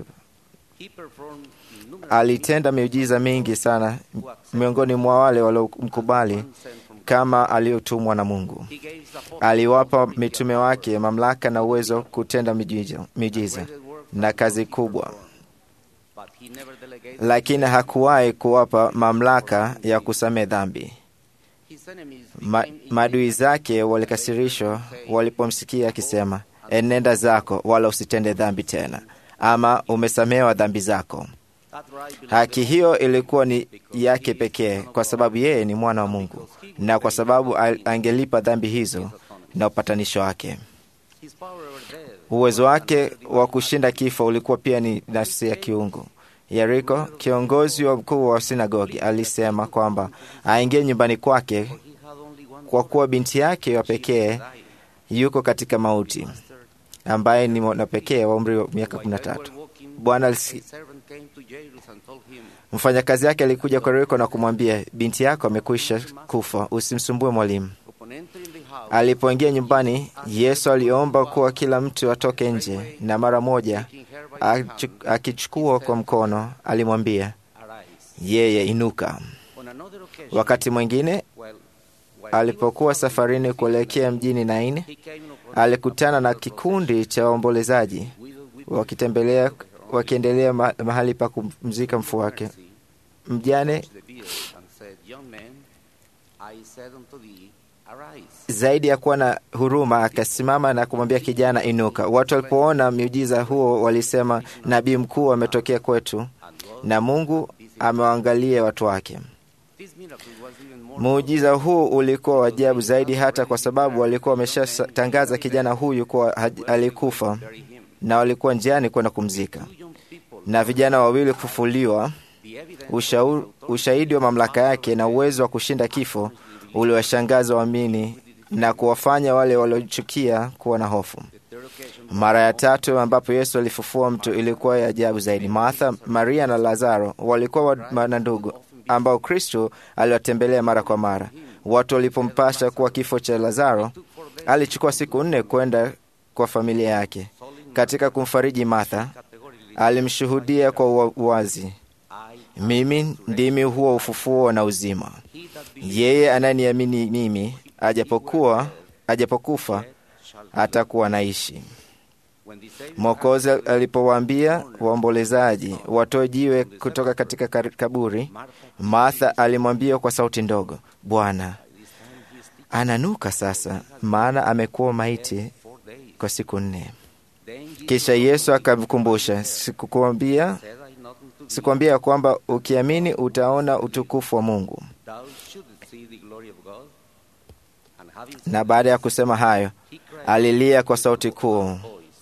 Alitenda miujiza mingi sana miongoni mwa wale waliomkubali kama aliyotumwa na Mungu. Aliwapa mitume wake mamlaka na uwezo wa kutenda miujiza, miujiza na kazi kubwa, lakini hakuwahi kuwapa mamlaka ya kusamehe dhambi. Ma, maadui zake walikasirishwa walipomsikia akisema, enenda zako wala usitende dhambi tena, ama umesamehewa dhambi zako. Haki hiyo ilikuwa ni yake pekee, kwa sababu yeye ni mwana wa Mungu na kwa sababu al- angelipa dhambi hizo na upatanisho wake. Uwezo wake wa kushinda kifo ulikuwa pia ni nafsi ya kiungu. Yeriko, kiongozi wa mkuu wa sinagogi, alisema kwamba aingie nyumbani kwake kwa kuwa binti yake wa pekee yuko katika mauti, ambaye ni mwana pekee wa umri wa miaka kumi na tatu. Bwana alisi- mfanyakazi yake alikuja kwa Yeriko na kumwambia, binti yako amekwisha kufa, usimsumbue mwalimu. Alipoingia nyumbani, Yesu aliomba kuwa kila mtu atoke nje, na mara moja achu- akichukua kwa mkono alimwambia yeye, inuka. Wakati mwingine alipokuwa safarini kuelekea mjini Naini, alikutana na kikundi cha waombolezaji wakitembelea wakiendelea ma- mahali pa kumzika mfu wake. Mjane zaidi ya kuwa na huruma akasimama na kumwambia kijana, inuka. Watu walipoona miujiza huo walisema, nabii mkuu ametokea kwetu na Mungu amewaangalia watu wake. Muujiza huu ulikuwa wa ajabu zaidi, hata kwa sababu walikuwa wameshatangaza kijana huyu kuwa haj- alikufa na walikuwa njiani kwenda kumzika, na vijana wawili kufufuliwa. Ushau- Ushahidi wa mamlaka yake na uwezo wa kushinda kifo uliwashangaza waamini na kuwafanya wale waliochukia kuwa na hofu. Mara ya tatu ambapo Yesu alifufua mtu ilikuwa ya ajabu zaidi. Martha, Maria na Lazaro walikuwa wa- na ndugu ambao Kristo aliwatembelea mara kwa mara. Watu walipompasha kuwa kifo cha Lazaro, alichukua siku nne kwenda kwa familia yake. Katika kumfariji Martha, alimshuhudia kwa ua- uwazi, mimi ndimi huo ufufuo na uzima. Yeye anayeniamini mimi, ajapokuwa ajapokufa atakuwa naishi. Mwokozi alipowaambia waombolezaji watoe jiwe kutoka katika kar- kaburi, Martha alimwambia kwa sauti ndogo, Bwana, ananuka sasa, maana amekuwa maiti kwa siku nne. Kisha Yesu akamkumbusha, sikukuambia sikuambia ya kwamba ukiamini utaona utukufu wa Mungu? Na baada ya kusema hayo, alilia kwa sauti kuu,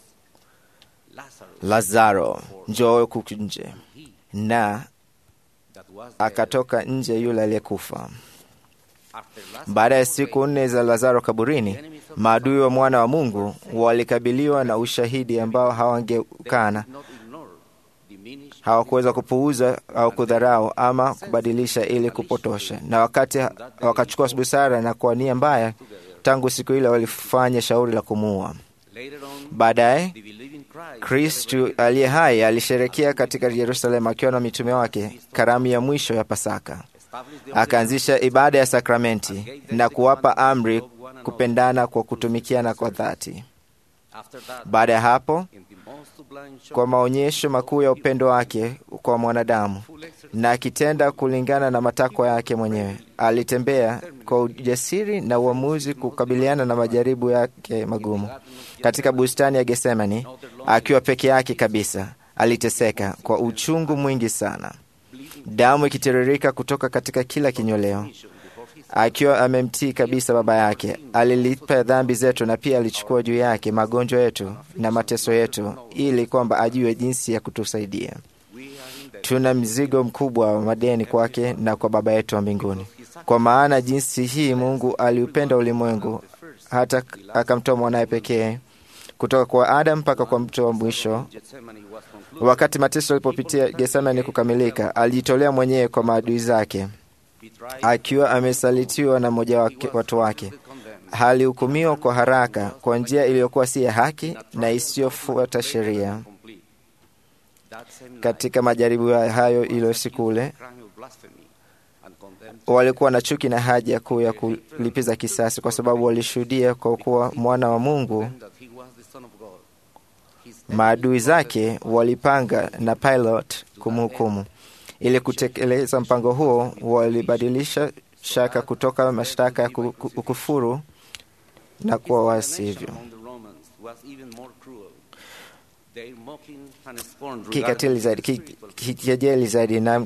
Lazaro, njoo huku nje. Na akatoka nje yule aliyekufa. Baada ya siku nne za Lazaro kaburini, maadui wa mwana wa Mungu walikabiliwa na ushahidi ambao hawangeukana, hawakuweza kupuuza au kudharau ama kubadilisha ili kupotosha, na wakati wakachukua busara na kwa nia mbaya, tangu siku ile walifanya shauri la kumuua. Baadaye Kristu aliye hai alisherekea katika Yerusalemu akiwa na mitume wake karamu ya mwisho ya Pasaka. Akaanzisha ibada ya sakramenti na kuwapa amri kupendana kwa kutumikiana kwa dhati. Baada ya hapo, kwa maonyesho makuu ya upendo wake kwa mwanadamu na akitenda kulingana na matakwa yake mwenyewe, alitembea kwa ujasiri na uamuzi kukabiliana na majaribu yake magumu. Katika bustani ya Getsemani, akiwa peke yake kabisa, aliteseka kwa uchungu mwingi sana, damu ikitiririka kutoka katika kila kinyweleo. Akiwa amemtii kabisa Baba yake, alilipa dhambi zetu na pia alichukua juu yake magonjwa yetu na mateso yetu, ili kwamba ajue jinsi ya kutusaidia. Tuna mzigo mkubwa wa madeni kwake na kwa Baba yetu wa mbinguni, kwa maana jinsi hii Mungu aliupenda ulimwengu hata akamtoa mwanaye pekee kutoka kwa Adamu mpaka kwa mtu wa mwisho. Wakati mateso alipopitia Getsemani kukamilika, alijitolea mwenyewe kwa maadui zake, akiwa amesalitiwa na mmoja wake, watu wake. Alihukumiwa kwa haraka kwa njia iliyokuwa si ya haki na isiyofuata sheria. Katika majaribu hayo ilo siku ule walikuwa na chuki na haja kuu ya kulipiza kisasi, kwa sababu walishuhudia kwa kuwa mwana wa Mungu. Maadui zake walipanga na Pilate kumhukumu. Ili kutekeleza mpango huo, walibadilisha shaka kutoka mashtaka ya ukufuru na kuwa wasivyo kikatili zaidi, kikejeli zaidi na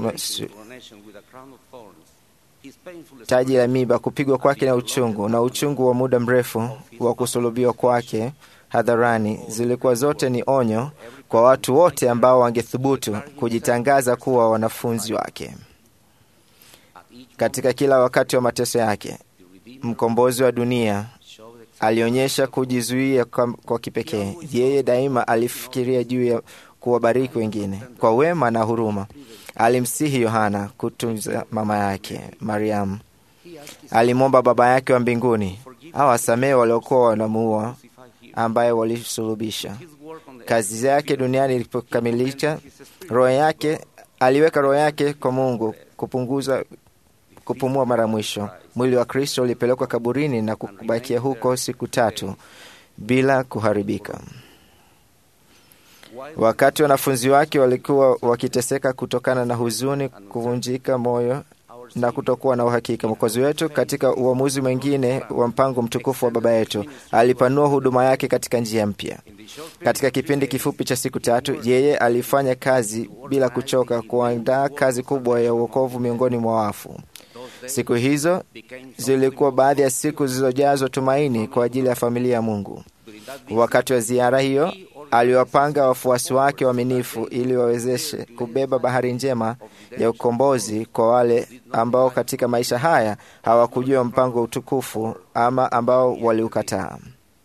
taji la miba, kupigwa kwake na uchungu na uchungu wa muda mrefu wa kusulubiwa kwake hadharani, zilikuwa zote ni onyo kwa watu wote ambao wangethubutu kujitangaza kuwa wanafunzi wake. Katika kila wakati wa mateso yake, mkombozi wa dunia alionyesha kujizuia kwa, kwa kipekee. Yeye daima alifikiria juu ya kuwabariki wengine kwa wema na huruma. Alimsihi Yohana kutunza mama yake Mariamu. Alimwomba Baba yake wa mbinguni awasamehe waliokuwa wanamuua, ambaye walisulubisha. Kazi yake duniani ilipokamilika, roho yake aliweka roho yake kwa Mungu kupunguza kupumua mara mwisho. Mwili wa Kristo ulipelekwa kaburini na kubakia huko siku tatu bila kuharibika. Wakati wanafunzi wake walikuwa wakiteseka kutokana na huzuni, kuvunjika moyo na kutokuwa na uhakika, Mwokozi wetu katika uamuzi mwingine wa mpango mtukufu wa Baba yetu alipanua huduma yake katika njia mpya. Katika kipindi kifupi cha siku tatu, yeye alifanya kazi bila kuchoka, kuandaa kazi kubwa ya uokovu miongoni mwa wafu. Siku hizo zilikuwa baadhi ya siku zilizojazwa tumaini kwa ajili ya familia ya Mungu. Wakati wa ziara hiyo, aliwapanga wafuasi wake waaminifu ili wawezeshe kubeba bahari njema ya ukombozi kwa wale ambao katika maisha haya hawakujua mpango wa utukufu ama ambao waliukataa.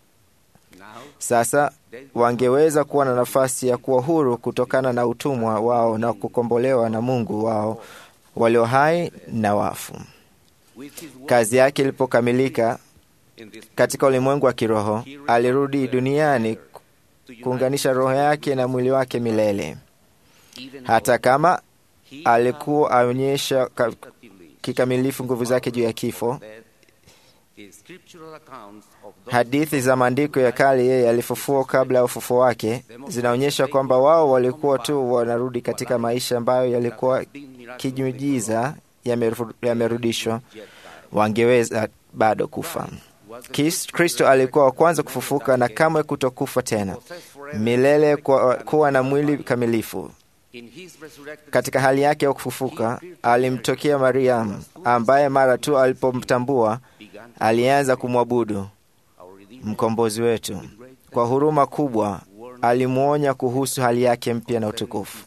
Sasa wangeweza kuwa na nafasi ya kuwa huru kutokana na utumwa wao na kukombolewa na Mungu wao walio hai na wafu. Kazi yake ilipokamilika katika ulimwengu wa kiroho, alirudi duniani kuunganisha roho yake na mwili wake milele. Hata kama alikuwa aonyesha kikamilifu nguvu zake juu ya kifo, Hadithi za maandiko ya kale yeye alifufua kabla ya ufufuo wake zinaonyesha kwamba wao walikuwa tu wanarudi katika maisha ambayo yalikuwa kinyujiza yameru- yamerudishwa, wangeweza bado kufa. Kis- Kristo alikuwa wa kwanza kufufuka na kamwe kutokufa tena milele, kwa, kuwa na mwili kamilifu. Katika hali yake ya kufufuka alimtokea Mariamu, ambaye mara tu alipomtambua alianza kumwabudu mkombozi wetu. Kwa huruma kubwa alimwonya kuhusu hali yake mpya na utukufu.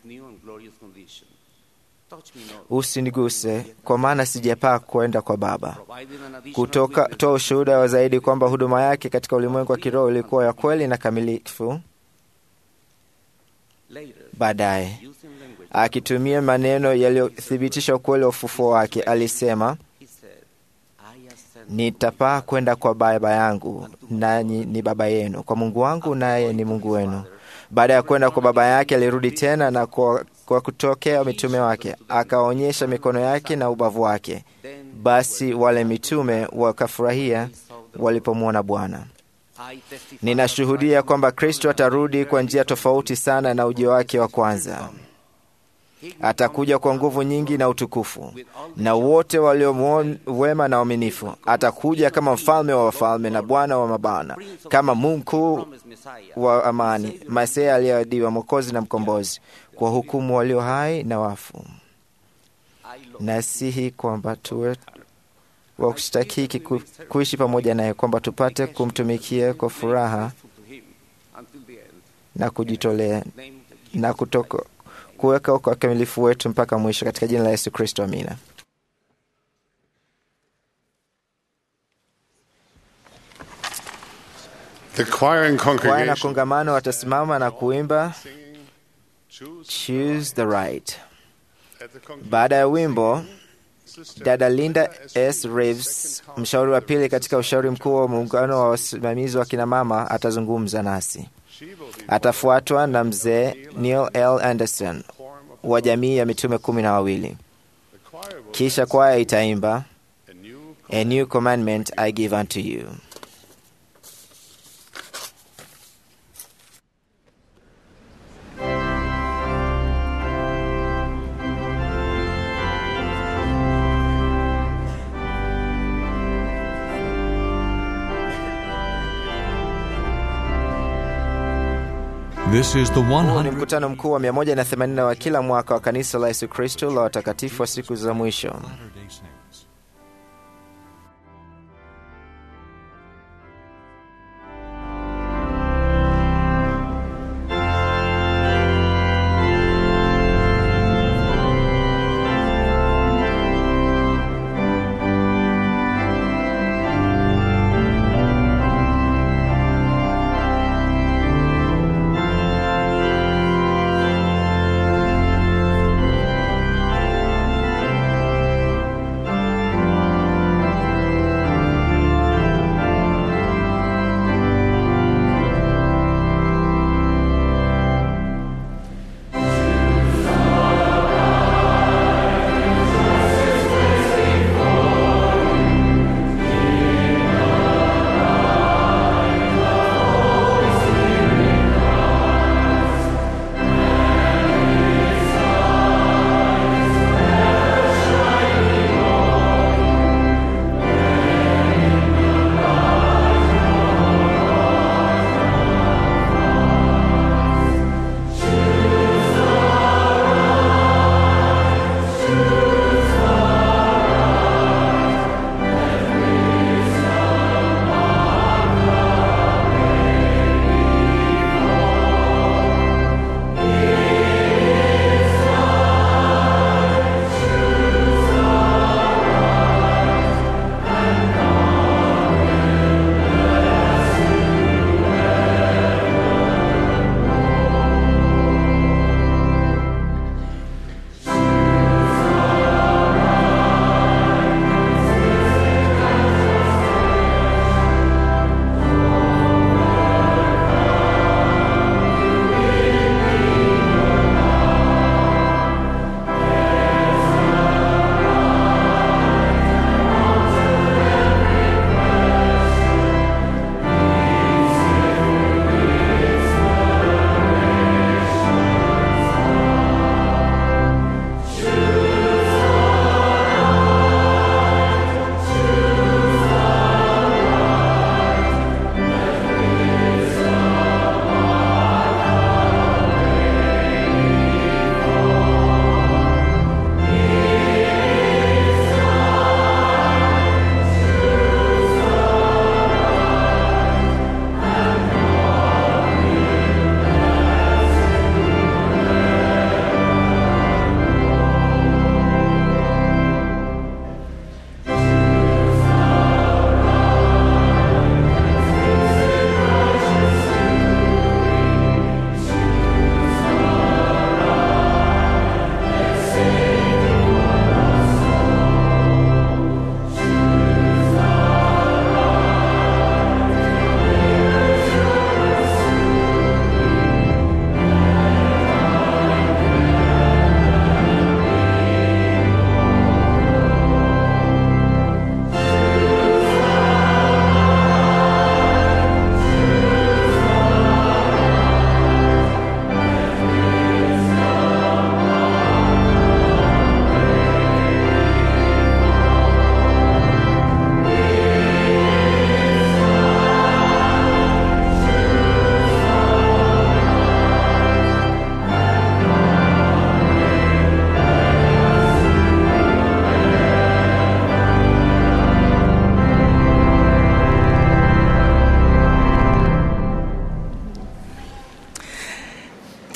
Usiniguse, kwa maana sijapaa kwenda kwa Baba. Kutoka toa ushuhuda wa zaidi kwamba huduma yake katika ulimwengu wa kiroho ilikuwa ya kweli na kamilifu. Baadaye akitumia maneno yaliyothibitisha ukweli wa ufufuo wake, alisema nitapaa kwenda kwa Baba yangu, nanyi ni Baba yenu, kwa Mungu wangu, naye ni Mungu wenu. Baada ya kwenda kwa Baba yake, alirudi tena na kwa, kwa kutokea mitume wake akaonyesha mikono yake na ubavu wake. Basi wale mitume wakafurahia walipomwona Bwana. Ninashuhudia kwamba Kristo atarudi kwa njia tofauti sana na ujio wake wa kwanza. Atakuja kwa nguvu nyingi na utukufu, na wote walio wema na waaminifu. Atakuja kama mfalme wa wafalme na Bwana wa mabwana, kama Mungu mkuu wa amani, Masia aliyeahidiwa, Mwokozi na Mkombozi, kwa hukumu walio hai na wafu. Nasihi kwamba tuwe wa kustahiki ku, kuishi pamoja naye, kwamba tupate kumtumikia kwa furaha na kujitolea na kutoka kuweka kwa ukamilifu wetu mpaka mwisho, katika jina la Yesu Kristo, amina. The choir and Kwaya na congregation kongamano watasimama na kuimba Choose the Right. at the con- Baada ya wimbo, Sister dada Linda S. S. Reeves, mshauri wa pili katika ushauri mkuu wa muungano wa wasimamizi wa kinamama, atazungumza nasi. She will be Atafuatwa na mzee Neil L. Anderson form of wa jamii ya mitume kumi na wawili. the choir will Kisha kwaya itaimba a new A new commandment I give unto you. This is the Huu ni 100. mkutano mkuu wa 180 wa kila mwaka wa kanisa la Yesu Kristo la watakatifu wa siku za mwisho. Latter-day Saints.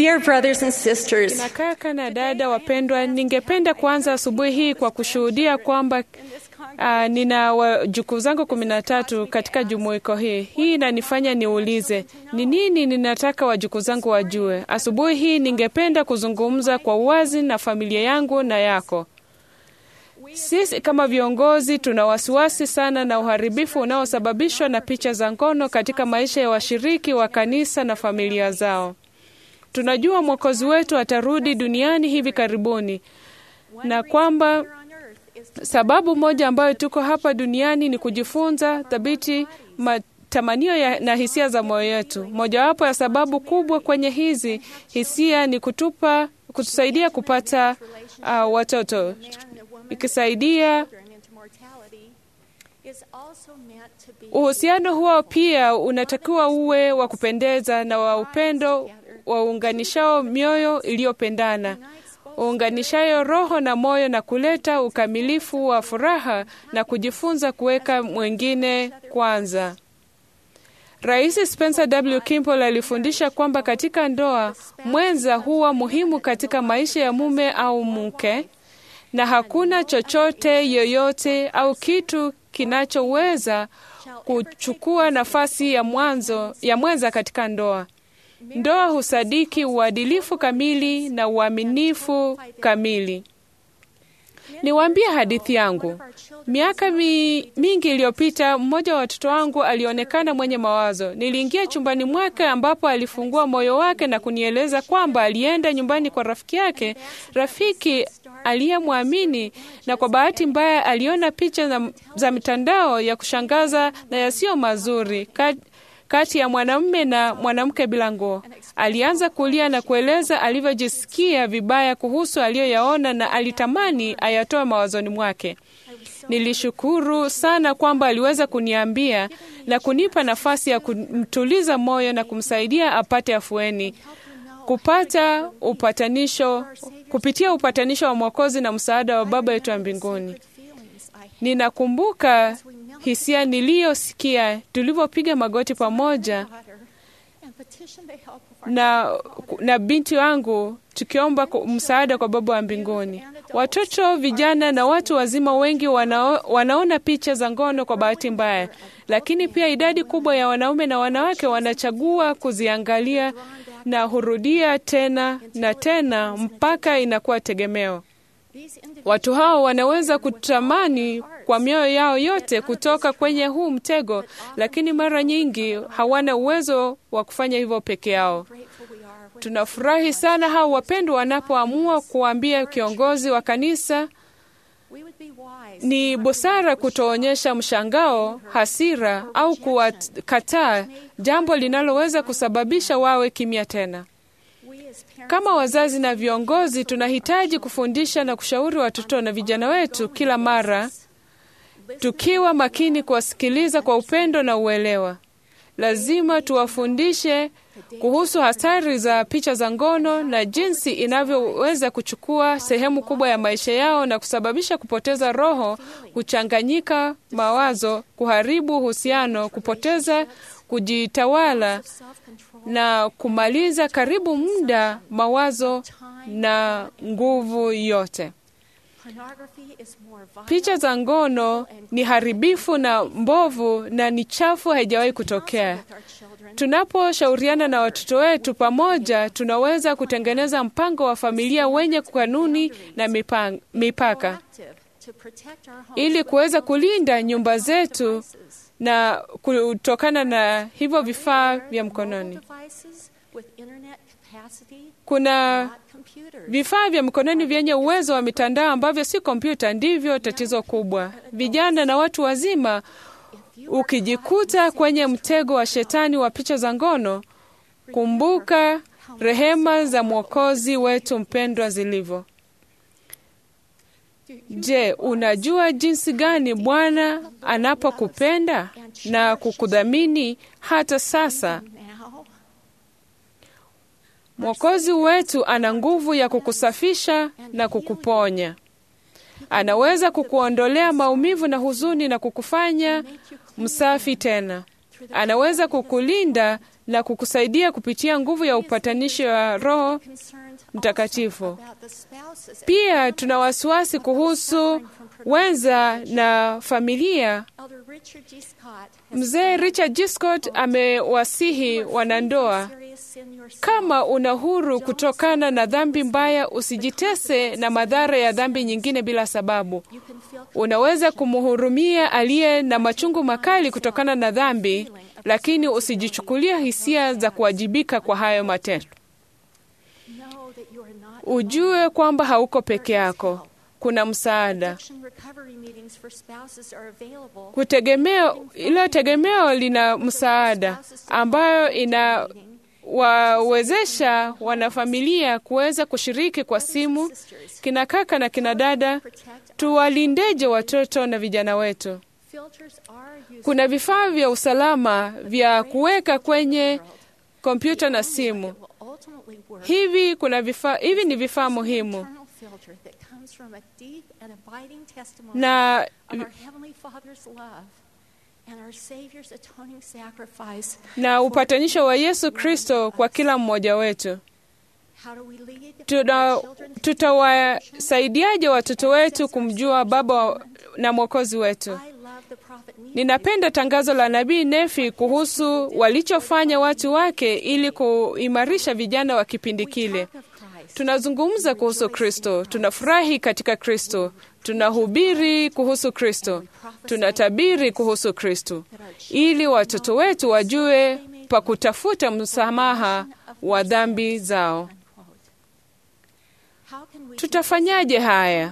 Dear brothers and sisters, Na kaka na dada wapendwa, ningependa kuanza asubuhi hii kwa kushuhudia kwamba uh, nina wajukuu zangu kumi na tatu katika jumuiko hii. Hii inanifanya niulize ni nini ninataka wajukuu zangu wajue. Asubuhi hii ningependa kuzungumza kwa uwazi na familia yangu na yako. Sisi kama viongozi tuna wasiwasi sana na uharibifu unaosababishwa na picha za ngono katika maisha ya washiriki wa kanisa na familia zao. Tunajua Mwokozi wetu atarudi duniani hivi karibuni na kwamba sababu moja ambayo tuko hapa duniani ni kujifunza thabiti matamanio ya, na hisia za moyo wetu. Mojawapo ya sababu kubwa kwenye hizi hisia ni kutupa kutusaidia kupata uh, watoto ikisaidia uhusiano huo pia unatakiwa uwe wa kupendeza na wa upendo waunganishao mioyo iliyopendana uunganishayo roho na moyo na kuleta ukamilifu wa furaha na kujifunza kuweka mwengine kwanza. Rais Spencer W. Kimball alifundisha kwamba katika ndoa mwenza huwa muhimu katika maisha ya mume au mke, na hakuna chochote yoyote au kitu kinachoweza kuchukua nafasi ya mwanzo ya mwenza katika ndoa. Ndoa husadiki uadilifu kamili na uaminifu kamili. Niwaambie hadithi yangu. Miaka mi, mingi iliyopita, mmoja wa watoto wangu alionekana mwenye mawazo. Niliingia chumbani mwake ambapo alifungua moyo wake na kunieleza kwamba alienda nyumbani kwa rafiki yake, rafiki aliyemwamini, na kwa bahati mbaya aliona picha za, za mitandao ya kushangaza na yasiyo mazuri Kat, kati ya mwanamume na mwanamke bila nguo. Alianza kulia na kueleza alivyojisikia vibaya kuhusu aliyoyaona na alitamani ayatoe mawazoni mwake. Nilishukuru sana kwamba aliweza kuniambia na kunipa nafasi ya kumtuliza moyo na kumsaidia apate afueni, kupata upatanisho, kupitia upatanisho wa Mwokozi na msaada wa Baba yetu wa mbinguni. Ninakumbuka hisia niliyosikia tulivyopiga magoti pamoja na, na binti wangu tukiomba msaada kwa Baba wa mbinguni. Watoto, vijana na watu wazima wengi wanao, wanaona picha za ngono kwa bahati mbaya, lakini pia idadi kubwa ya wanaume na wanawake wanachagua kuziangalia na hurudia tena na tena mpaka inakuwa tegemeo. Watu hao wanaweza kutamani kwa mioyo yao yote kutoka kwenye huu mtego, lakini mara nyingi hawana uwezo wa kufanya hivyo peke yao. Tunafurahi sana hao wapendwa wanapoamua kuambia kiongozi wa kanisa. Ni busara kutoonyesha mshangao, hasira au kuwakataa, jambo linaloweza kusababisha wawe kimya tena. Kama wazazi na viongozi, tunahitaji kufundisha na kushauri watoto na vijana wetu kila mara, tukiwa makini kuwasikiliza kwa upendo na uelewa. Lazima tuwafundishe kuhusu hatari za picha za ngono na jinsi inavyoweza kuchukua sehemu kubwa ya maisha yao na kusababisha kupoteza roho, kuchanganyika mawazo, kuharibu uhusiano, kupoteza kujitawala na kumaliza karibu muda, mawazo na nguvu yote. Picha za ngono ni haribifu na mbovu na ni chafu, haijawahi kutokea. Tunaposhauriana na watoto wetu pamoja, tunaweza kutengeneza mpango wa familia wenye kanuni na mipang, mipaka ili kuweza kulinda nyumba zetu na kutokana na hivyo vifaa vya mkononi. Kuna vifaa vya mkononi vyenye uwezo wa mitandao ambavyo si kompyuta, ndivyo tatizo kubwa. Vijana na watu wazima, ukijikuta kwenye mtego wa shetani wa picha za ngono, kumbuka rehema za Mwokozi wetu mpendwa zilivyo. Je, unajua jinsi gani Bwana anapokupenda na kukudhamini hata sasa? Mwokozi wetu ana nguvu ya kukusafisha na kukuponya. Anaweza kukuondolea maumivu na huzuni na kukufanya msafi tena. Anaweza kukulinda na kukusaidia kupitia nguvu ya upatanishi wa Roho Mtakatifu. Pia tuna wasiwasi kuhusu wenza na familia. Mzee Richard G. Scott amewasihi wanandoa, kama una huru kutokana na dhambi mbaya, usijitese na madhara ya dhambi nyingine bila sababu. Unaweza kumhurumia aliye na machungu makali kutokana na dhambi, lakini usijichukulia hisia za kuwajibika kwa hayo matendo. Ujue kwamba hauko peke yako, kuna msaada. Kutegemea, ilo tegemeo lina msaada ambayo inawawezesha wanafamilia kuweza kushiriki kwa simu. Kina kaka na kina dada, tuwalindeje watoto na vijana wetu? Kuna vifaa vya usalama vya kuweka kwenye kompyuta na simu. Hivi kuna vifaa, hivi ni vifaa muhimu na na upatanisho wa Yesu Kristo kwa kila mmoja wetu. Tutawasaidiaje watoto wetu kumjua Baba na Mwokozi wetu? Ninapenda tangazo la Nabii Nefi kuhusu walichofanya watu wake ili kuimarisha vijana wa kipindi kile. Tunazungumza kuhusu Kristo, tunafurahi katika Kristo, tunahubiri kuhusu Kristo, tunatabiri kuhusu Kristo, ili watoto wetu wajue pa kutafuta msamaha wa dhambi zao. Tutafanyaje haya?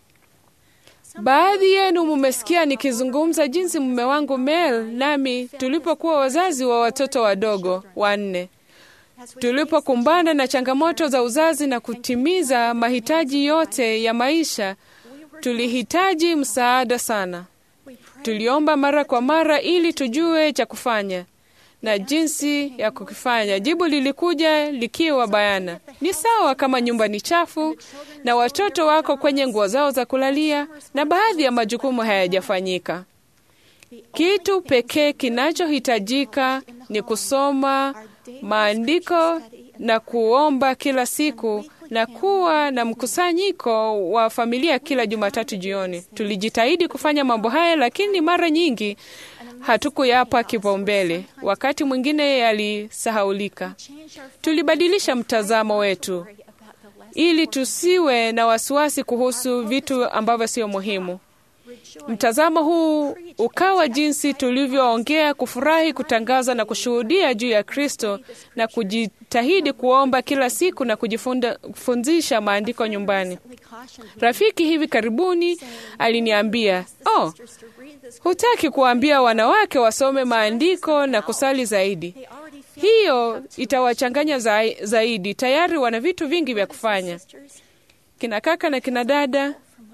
Baadhi yenu mumesikia nikizungumza jinsi mume wangu Mel nami tulipokuwa wazazi wa watoto wadogo wanne, tulipokumbana na changamoto za uzazi na kutimiza mahitaji yote ya maisha, tulihitaji msaada sana. Tuliomba mara kwa mara ili tujue cha kufanya na jinsi ya kukifanya. Jibu lilikuja likiwa bayana: ni sawa kama nyumba ni chafu na watoto wako kwenye nguo zao za kulalia na baadhi ya majukumu hayajafanyika. Kitu pekee kinachohitajika ni kusoma maandiko na kuomba kila siku na kuwa na mkusanyiko wa familia kila Jumatatu jioni. Tulijitahidi kufanya mambo haya, lakini mara nyingi hatukuyapa kipaumbele. Wakati mwingine yalisahaulika. Tulibadilisha mtazamo wetu ili tusiwe na wasiwasi kuhusu vitu ambavyo sio muhimu. Mtazamo huu ukawa jinsi tulivyoongea, kufurahi, kutangaza na kushuhudia juu ya Kristo na kujitahidi kuomba kila siku na kujifundisha maandiko nyumbani. Rafiki hivi karibuni aliniambia, oh, hutaki kuambia wanawake wasome maandiko na kusali zaidi? Hiyo itawachanganya zaidi. Tayari wana vitu vingi vya kufanya. Kina kaka na kina dada,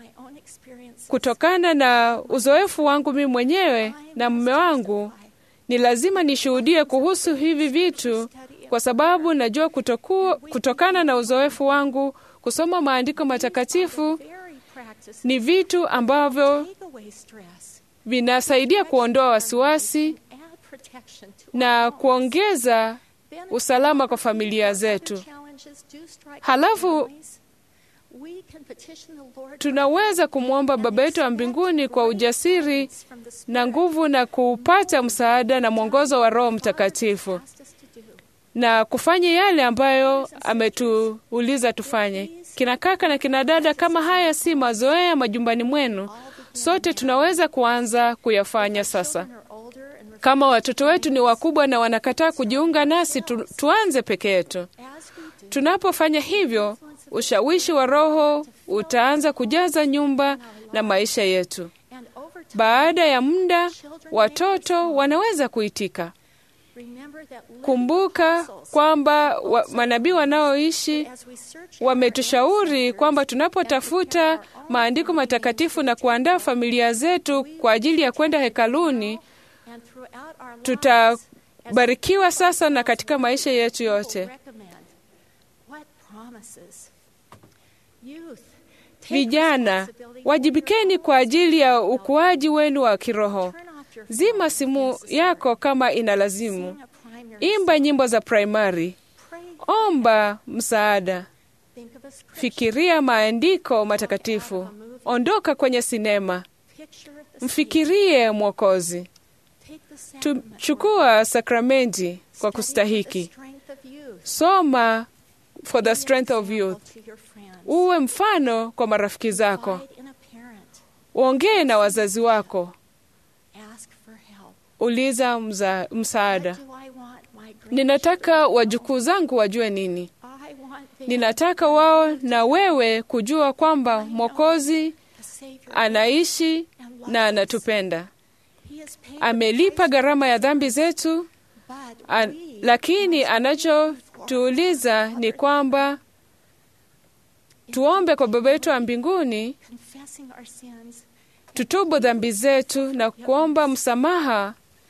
kutokana na uzoefu wangu mimi mwenyewe na mume wangu, ni lazima nishuhudie kuhusu hivi vitu, kwa sababu najua kutoku, kutokana na uzoefu wangu kusoma maandiko matakatifu ni vitu ambavyo vinasaidia kuondoa wasiwasi na kuongeza usalama kwa familia zetu. Halafu tunaweza kumwomba Baba yetu wa mbinguni kwa ujasiri na nguvu na kupata msaada na mwongozo wa Roho Mtakatifu na kufanya yale ambayo ametuuliza tufanye. Kina kaka na kina dada, kama haya si mazoea majumbani mwenu, sote tunaweza kuanza kuyafanya sasa. Kama watoto wetu ni wakubwa na wanakataa kujiunga nasi, tu, tuanze peke yetu. Tunapofanya hivyo, ushawishi wa Roho utaanza kujaza nyumba na maisha yetu. Baada ya muda, watoto wanaweza kuitika. Kumbuka kwamba wa, manabii wanaoishi wametushauri kwamba tunapotafuta maandiko matakatifu na kuandaa familia zetu kwa ajili ya kwenda hekaluni, tutabarikiwa sasa na katika maisha yetu yote. Vijana, wajibikeni kwa ajili ya ukuaji wenu wa kiroho. Zima simu yako kama inalazimu. imba nyimbo za primary, omba msaada, fikiria maandiko matakatifu, ondoka kwenye sinema, mfikirie Mwokozi, chukua sakramenti kwa kustahiki, soma for the strength of youth, uwe mfano kwa marafiki zako, uongee na wazazi wako, uliza mza, msaada. Ninataka wajukuu zangu wajue nini? Ninataka wao na wewe kujua kwamba Mwokozi anaishi na anatupenda. Amelipa gharama ya dhambi zetu, an, lakini anachotuuliza ni kwamba tuombe kwa Baba yetu wa mbinguni, tutubu dhambi zetu na kuomba msamaha.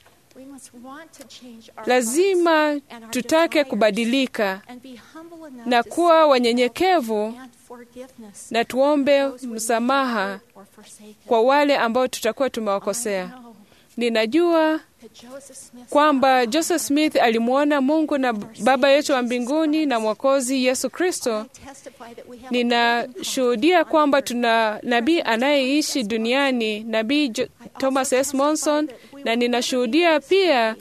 Lazima tutake kubadilika na kuwa wanyenyekevu na tuombe msamaha kwa wale ambao tutakuwa tumewakosea. Ninajua kwamba Joseph Smith alimwona Mungu na Baba yetu wa mbinguni na Mwokozi Yesu Kristo. Ninashuhudia kwamba tuna nabii anayeishi duniani, Nabii Thomas S. Monson, na ninashuhudia pia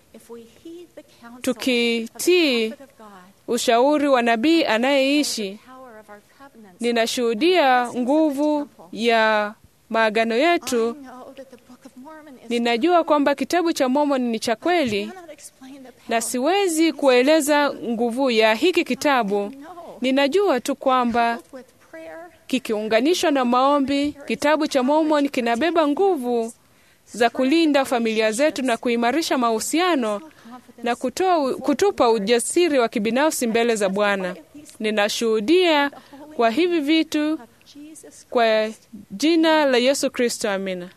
tukitii ushauri wa nabii anayeishi, ninashuhudia nguvu ya maagano yetu. Ninajua kwamba kitabu cha Mormoni ni cha kweli, na siwezi kueleza nguvu ya hiki kitabu. Ninajua tu kwamba kikiunganishwa na maombi, kitabu cha Mormoni kinabeba nguvu za kulinda familia zetu na kuimarisha mahusiano na kutoa, kutupa ujasiri wa kibinafsi mbele za Bwana. Ninashuhudia kwa hivi vitu kwa jina la Yesu Kristo, amina.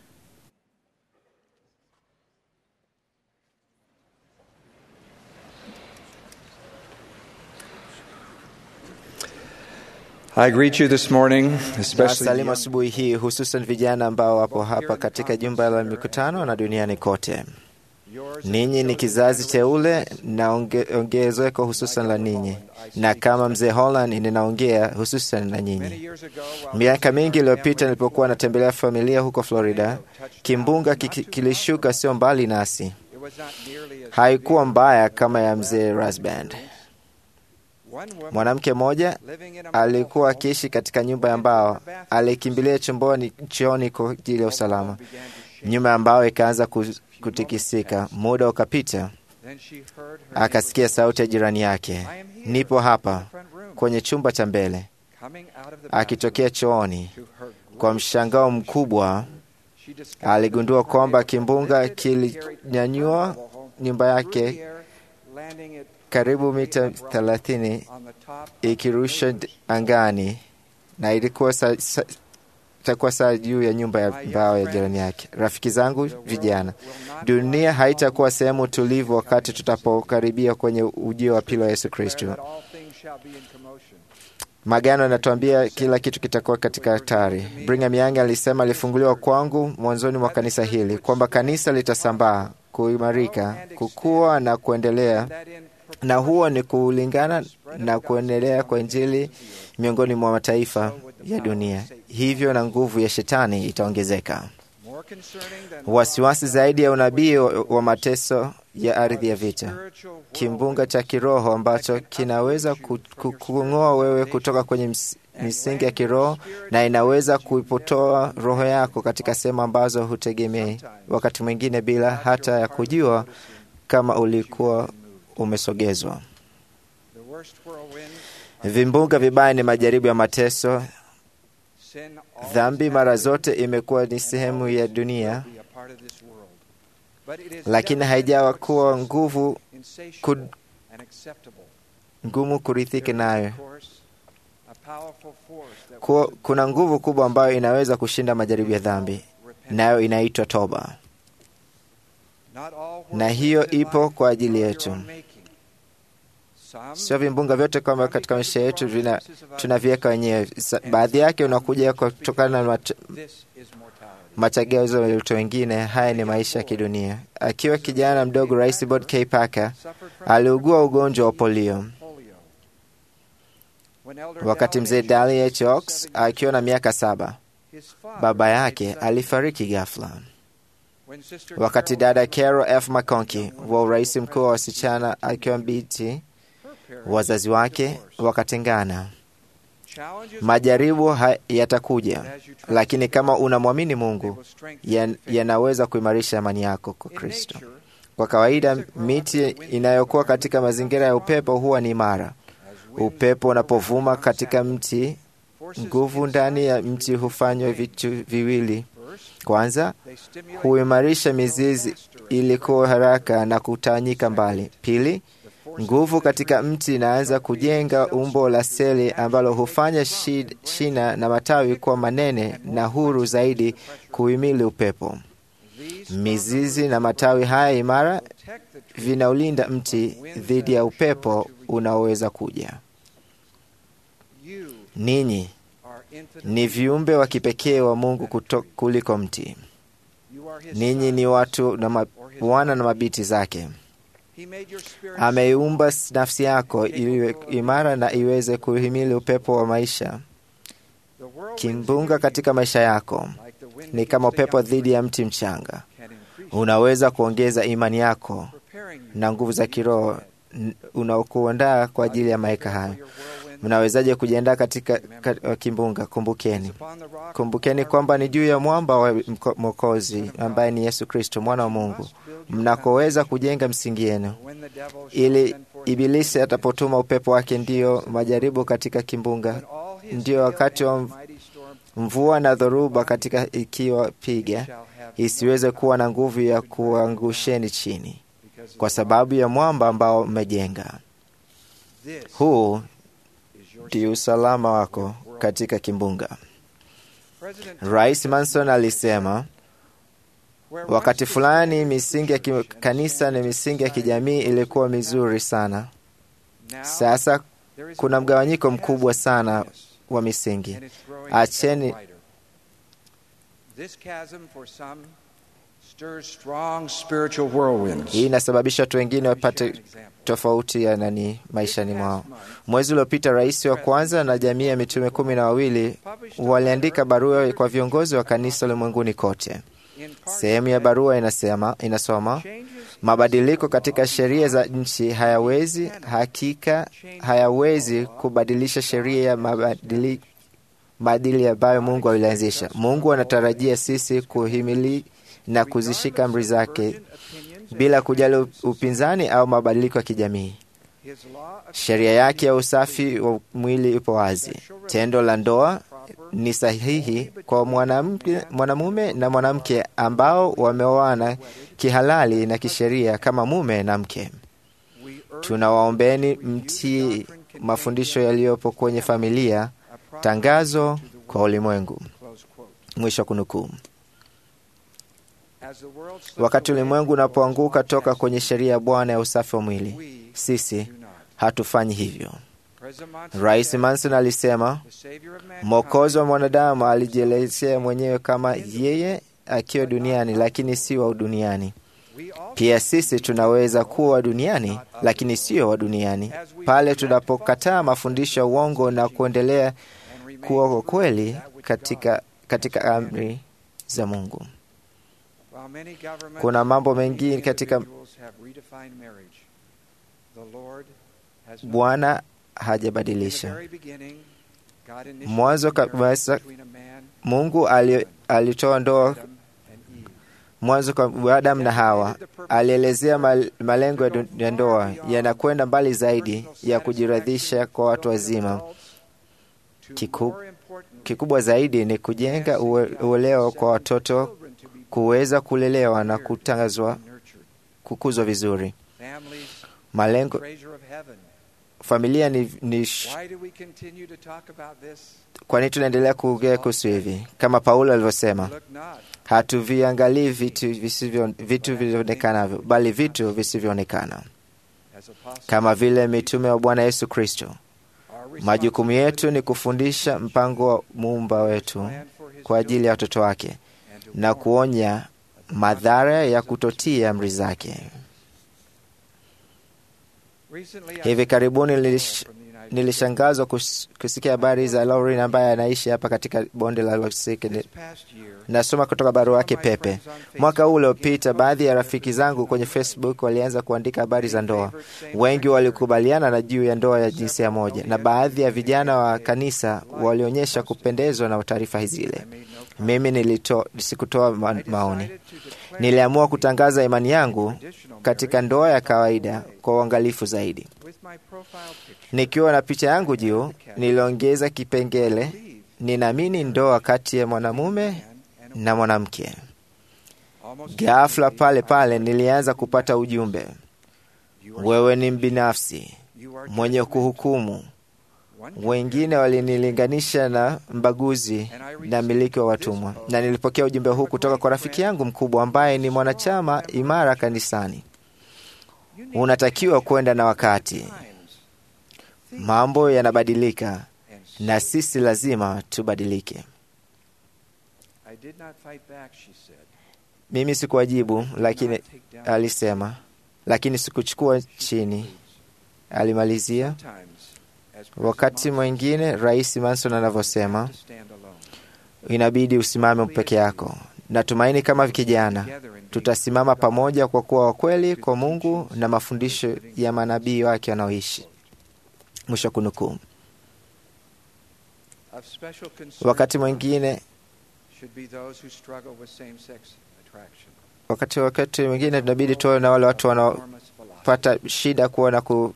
I greet you this morning, especially Nawasalimu asubuhi hii, hususan vijana ambao wapo hapa katika jumba la mikutano na duniani kote. Ninyi ni kizazi teule na onge- ongezeko hususan la ninyi, na kama mzee Holland ninaongea hususan na nyinyi. Miaka mingi iliyopita nilipokuwa natembelea familia huko Florida, kimbunga kiki- kilishuka sio mbali nasi. Haikuwa mbaya kama ya mzee Rasband. Mwanamke mmoja alikuwa akiishi katika nyumba ya mbao, alikimbilia chumboni chooni kwa ajili ya usalama. Nyumba ya mbao ikaanza ku- kutikisika. Muda ukapita, akasikia sauti ya jirani yake, nipo hapa kwenye chumba cha mbele. Akitokea chooni, kwa mshangao mkubwa aligundua kwamba kimbunga kilinyanyua nyumba yake karibu mita thelathini ikirusha d- angani na ilikuwa sa, sa, itakuwa saa juu ya nyumba ya mbao ya jirani yake. Rafiki zangu vijana, dunia haitakuwa sehemu tulivu wakati tutapokaribia kwenye ujio wa pili wa Yesu Kristo. Magano yanatuambia kila kitu kitakuwa katika hatari. Brigham Young alisema, alifunguliwa kwangu mwanzoni mwa kanisa hili kwamba kanisa litasambaa, kuimarika, kukua na kuendelea, na huo ni kulingana na kuendelea kwa Injili miongoni mwa mataifa ya dunia. Hivyo na nguvu ya shetani itaongezeka. Wasiwasi zaidi ya unabii wa wa mateso ya ardhi ya vita, kimbunga cha kiroho ambacho kinaweza ku- ku- kung'oa wewe kutoka kwenye ms- misingi ya kiroho na inaweza kuipotoa roho yako katika sehemu ambazo hutegemei, wakati mwingine bila hata ya kujua kama ulikuwa umesogezwa. Vimbunga vibaya ni majaribu ya mateso. Dhambi mara zote imekuwa ni sehemu ya dunia, lakini haijawa kuwa nguvu kud, ngumu kurithiki nayo. Kuwa, kuna nguvu kubwa ambayo inaweza kushinda majaribu ya dhambi, nayo inaitwa toba, na hiyo ipo kwa ajili yetu. Sio vimbunga vyote kwamba katika maisha yetu vina tunaviweka wenyewe. Sa- Baadhi yake unakuja kutokana na mat- machagizo ya watu wengine. Haya ni maisha ya kidunia. Akiwa kijana mdogo, Rais Bob K. Parker aliugua ugonjwa wa polio. Wakati mzee Dali H. Oaks akiwa na miaka saba, baba yake alifariki ghafla. Wakati dada Carol F. McConkie wa urais mkuu wa wasichana akiwa binti, wazazi wake wakatengana. Majaribu yatakuja, lakini kama unamwamini Mungu yanaweza kuimarisha imani yako kwa Kristo. Kwa kawaida, miti inayokuwa katika mazingira ya upepo huwa ni imara. Upepo unapovuma katika mti, nguvu ndani ya mti hufanywa vitu viwili. Kwanza, huimarisha mizizi ili kuwa haraka na kutawanyika mbali. Pili, nguvu katika mti inaanza kujenga umbo la seli ambalo hufanya shina na matawi kuwa manene na huru zaidi kuhimili upepo. Mizizi na matawi haya imara vinaulinda mti dhidi ya upepo unaoweza kuja. Ninyi ni viumbe wa kipekee wa Mungu kuto, kuliko mti. Ninyi ni watu na wana na mabiti zake. Ameiumba nafsi yako iwe imara na iweze kuhimili upepo wa maisha. Kimbunga katika maisha yako ni kama upepo dhidi ya mti mchanga. Unaweza kuongeza imani yako na nguvu za kiroho unaokuandaa kwa ajili ya maika hayo. Mnawezaje kujiandaa katika kimbunga? Kumbukeni, kumbukeni kwamba ni juu ya mwamba wa Mwokozi ambaye ni Yesu Kristo, mwana wa Mungu, mnakoweza kujenga msingi yenu, ili Ibilisi atapotuma upepo wake, ndiyo majaribu katika kimbunga, ndiyo wakati wa mvua na dhoruba katika ikiwa piga, isiweze kuwa na nguvu ya kuangusheni chini, kwa sababu ya mwamba ambao mmejenga. Huu ndio usalama wako katika kimbunga. Rais Manson alisema wakati fulani misingi ya kanisa na misingi ya kijamii ilikuwa mizuri sana. Sasa kuna mgawanyiko mkubwa sana wa misingi. Acheni hii inasababisha watu wengine wapate tofauti ya nani maishani mwao. Mwezi uliopita, rais wa kwanza na jamii ya mitume kumi na wawili waliandika barua kwa viongozi wa kanisa ulimwenguni kote. Sehemu ya barua inasema, inasoma mabadiliko katika sheria za nchi hayawezi hakika hayawezi kubadilisha sheria ya mabadili maadili ambayo Mungu alianzisha. Mungu anatarajia sisi kuhimili na kuzishika amri zake bila kujali upinzani au mabadiliko ya kijamii. Sheria yake ya usafi wa mwili ipo wazi. Tendo la ndoa ni sahihi kwa mwanamume na mwanamke ambao wameoana kihalali na kisheria kama mume na mke. Tunawaombeni mtii mafundisho yaliyopo kwenye familia, tangazo kwa ulimwengu. Mwisho kunukuu. Wakati ulimwengu unapoanguka toka kwenye sheria ya Bwana ya usafi wa mwili, sisi hatufanyi hivyo. Rais Manson alisema mwokozi wa mwanadamu alijielezea mwenyewe kama yeye akiwa duniani, lakini si wa duniani. Pia sisi tunaweza kuwa duniani, lakini sio wa duniani, pale tunapokataa mafundisho ya uongo na kuendelea kuwa kwa kweli katika, katika amri za Mungu. Kuna mambo mengi katika Bwana hajabadilisha. Mwanzo kabisa Mungu alitoa ndoa mwanzo kwa Adamu na Hawa. Alielezea malengo ya ndoa yanakwenda mbali zaidi ya kujiradhisha kwa watu wazima. Kiku, kikubwa zaidi ni kujenga uelewa kwa watoto kuweza kulelewa na kutangazwa kukuzwa vizuri. Malengo familia ni, ni kwa nini tunaendelea kuongea kuhusu hivi? Kama Paulo alivyosema, hatuviangalii vitu visivyo vitu vilivyonekanavyo, bali vitu visivyoonekana. Kama vile mitume wa Bwana Yesu Kristo, majukumu yetu ni kufundisha mpango wa muumba wetu kwa ajili ya watoto wake na kuonya madhara ya kutotii amri zake. Hivi karibuni nilish, nilishangazwa kus, kusikia habari za Lauren ambaye anaishi hapa katika bonde la Losik. Nasoma kutoka barua yake pepe. Mwaka huu uliopita, baadhi ya rafiki zangu kwenye Facebook walianza kuandika habari za ndoa. Wengi walikubaliana na juu ya ndoa ya jinsia moja, na baadhi ya vijana wa kanisa walionyesha kupendezwa na taarifa zile. Mimi nilito, sikutoa ma, maoni. Niliamua kutangaza imani yangu katika ndoa ya kawaida kwa uangalifu zaidi. Nikiwa na picha yangu juu, niliongeza kipengele, ninaamini ndoa kati ya mwanamume na mwanamke. Ghafla pale pale nilianza kupata ujumbe, wewe ni mbinafsi mwenye kuhukumu. Wengine walinilinganisha na mbaguzi na miliki wa watumwa, na nilipokea ujumbe huu kutoka kwa rafiki yangu mkubwa ambaye ni mwanachama imara kanisani. Unatakiwa kwenda na wakati, mambo yanabadilika na sisi lazima tubadilike. Mimi sikuwajibu, lakini alisema, lakini sikuchukua chini. Alimalizia, wakati mwingine Rais Manson anavyosema, inabidi usimame peke yako. Natumaini kama kijana tutasimama pamoja kwa kuwa wakweli kwa Mungu na mafundisho ya manabii wake wanaoishi. Mwisho kunukuu. Wakati mwingine wakati wakati mwingine tunabidi tuwe na wale watu wanaopata shida kuwa na ku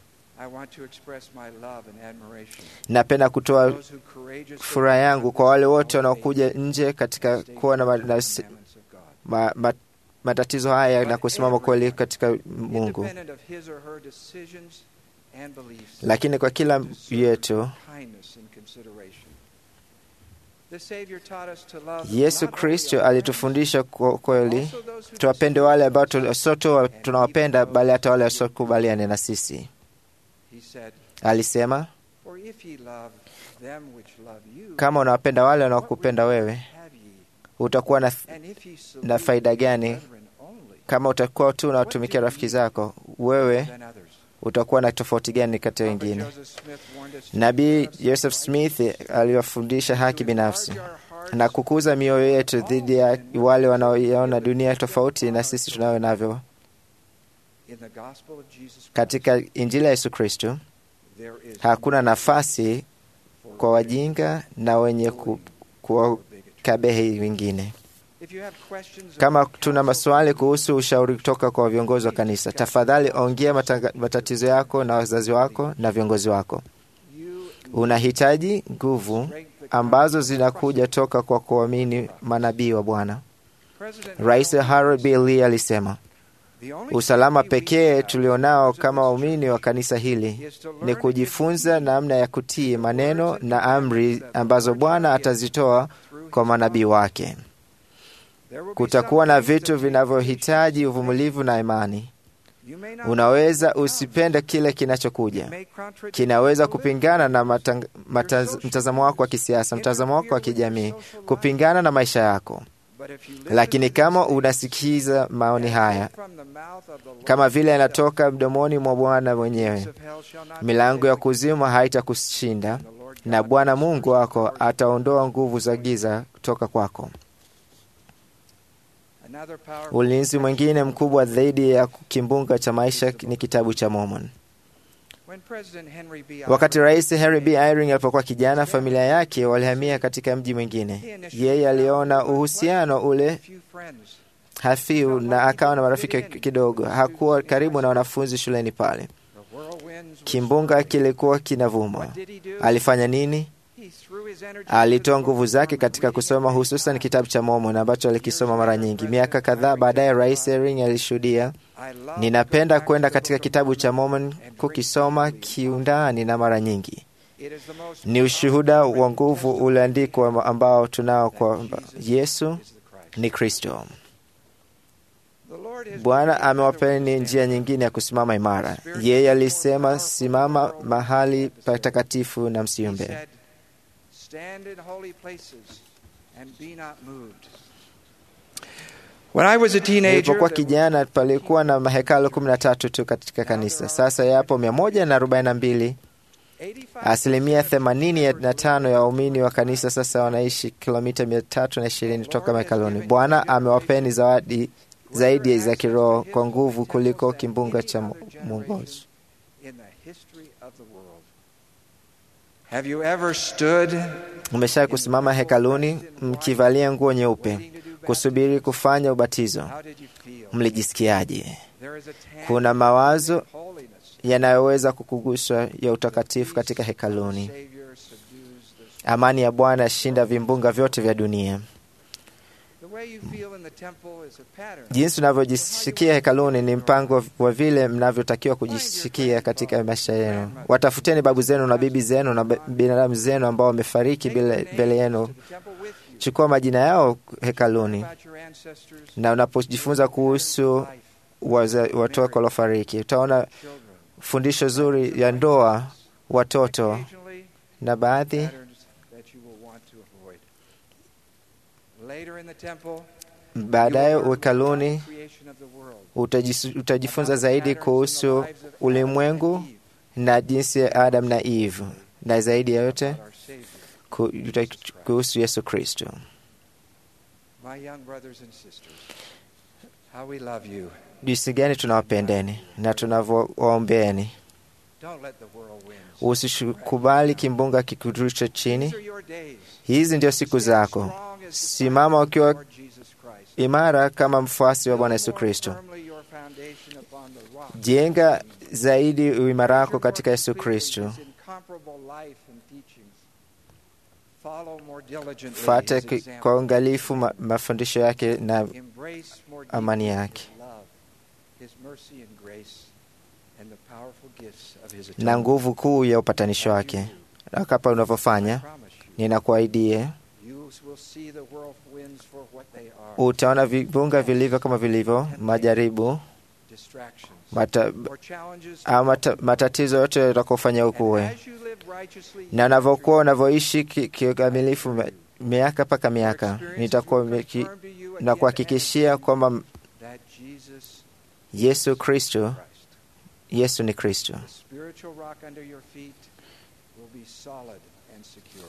napenda kutoa furaha yangu kwa wale wote wanaokuja nje katika kuwa na ma, ma, ma, matatizo haya na kusimama kweli katika Mungu, lakini kwa kila yetu Yesu Kristo alitufundisha kwa kweli tuwapende wale ambao sio tu tunawapenda, bali hata wale wasiokubaliane na sisi. Alisema, kama unawapenda wale wanaokupenda wewe, utakuwa na, na faida gani? Kama utakuwa tu unawatumikia rafiki zako, wewe utakuwa na tofauti gani kati ya wengine? Nabii Joseph Smith aliwafundisha haki binafsi na kukuza mioyo yetu dhidi ya wale wanaoiona dunia tofauti na sisi tunayo navyo. Katika Injili ya Yesu Kristo hakuna nafasi kwa wajinga na wenye ku, kuwakabehi wengine. Kama tuna maswali kuhusu ushauri kutoka kwa viongozi wa kanisa, tafadhali ongea matatizo yako na wazazi wako na viongozi wako. Unahitaji nguvu ambazo zinakuja toka kwa kuamini manabii wa Bwana. Rais Harold B. Lee alisema, usalama pekee tulionao kama waumini wa kanisa hili ni kujifunza namna ya kutii maneno na amri ambazo Bwana atazitoa kwa manabii wake. Kutakuwa na vitu vinavyohitaji uvumilivu na imani. Unaweza usipende kile kinachokuja, kinaweza kupingana na mtazamo wako wa kisiasa, mtazamo wako wa kijamii, kupingana na maisha yako. Lakini kama unasikiza maoni haya kama vile yanatoka mdomoni mwa Bwana mwenyewe, milango ya kuzimu haitakushinda na Bwana Mungu wako ataondoa nguvu za giza kutoka kwako. Ulinzi mwingine mkubwa zaidi ya kimbunga cha maisha ni kitabu cha Mormon. Wakati Rais Henry B. Eyring alipokuwa kijana, familia yake walihamia katika mji mwingine. Yeye aliona uhusiano ule hafifu na akawa na marafiki kidogo. Hakuwa karibu na wanafunzi shuleni pale. Kimbunga kilikuwa kinavuma. Alifanya nini? Alitoa nguvu zake katika kusoma hususan kitabu cha Mormon ambacho alikisoma mara nyingi. Miaka kadhaa baadaye, Rais Eyring alishuhudia, ninapenda kwenda katika kitabu cha Mormon kukisoma kiundani na mara nyingi. Ni ushuhuda wa nguvu ulioandikwa ambao tunao kwamba Yesu ni Kristo. Bwana amewapeni njia nyingine ya kusimama imara. Yeye alisema, simama mahali patakatifu na msiumbe. When I was a teenager, Nilipokuwa kijana palikuwa na mahekalu kumi na tatu tu katika kanisa. Sasa yapo mia moja na arobaini na mbili. Asilimia themanini na tano ya waumini wa kanisa sasa wanaishi kilomita mia tatu na ishirini toka mahekaluni. Bwana amewapeni zawadi zaidi za kiroho kwa nguvu kuliko kimbunga cha mu- mwongozo. in the history of the world. Have you ever stood Umesha kusimama hekaluni mkivalia nguo nyeupe kusubiri kufanya ubatizo? How did you feel? Mlijisikiaje? There is a tangible Kuna mawazo holiness. yanayoweza kukuguswa ya utakatifu katika hekaluni. Savior subdues the Amani ya Bwana yashinda vimbunga vyote vya dunia. The way you feel in the temple is a pattern. Jinsi unavyojisikia hekaluni ni mpango wa vile mnavyotakiwa kujisikia katika maisha yenu. Watafuteni babu zenu na bibi zenu na ba- binadamu zenu ambao wamefariki mbele mbele yenu. To the temple with you. Chukua majina yao hekaluni, About your ancestors, na unapojifunza kuhusu waze- watu wako waliofariki, utaona children. fundisho zuri ya ndoa, watoto Occasionally, na baadhi patterns that you will want to avoid. Later in the temple, baadaye you will learn hekaluni about the creation of the world. utajis- utajifunza About the zaidi patterns in kuhusu the lives of Adam ulimwengu and Eve, na jinsi ya Adam na Eve, na zaidi ya yote about our Savior. ku- uta- kuhusu Yesu Kristo. My young brothers and sisters, how we love you. Jinsi gani tunawapendeni na tunavyowaombeeni. Don't let the world win. Usikubali kimbunga kikurushe chini. These are your days. Hizi ndio siku zako. Strong as Simama ukiwa Lord Jesus Christ. imara kama mfuasi wa Bwana Build Yesu more Kristo. firmly your foundation upon the rock. Jenga zaidi uimara wako Measure katika more Yesu completely Kristo. his incomparable life and teachings. Follow more diligently Fuata his ki- example. kwa uangalifu ma- mafundisho yake na Embrace more amani deeply yake. his love, his mercy and grace, and the powerful gifts of his na atonement. nguvu kuu ya upatanisho wake. Na Kapa unavyofanya, Promise you, ninakuahidia you will see the whirlwinds for what they are. utaona vibunga vilivyo kama vilivyo, majaribu Distractions mata, or challenges. au mata, matatizo yote yatakufanya And ukuwe, as you live righteously, na unavyokuwa unavyoishi ki- kikamilifu ma- miaka mpaka miaka, nitakuwa meki- na kuhakikishia kwamba that Jesus Yesu Kristo, Christ, Yesu ni Kristo. the spiritual rock under your feet, will be solid and secure.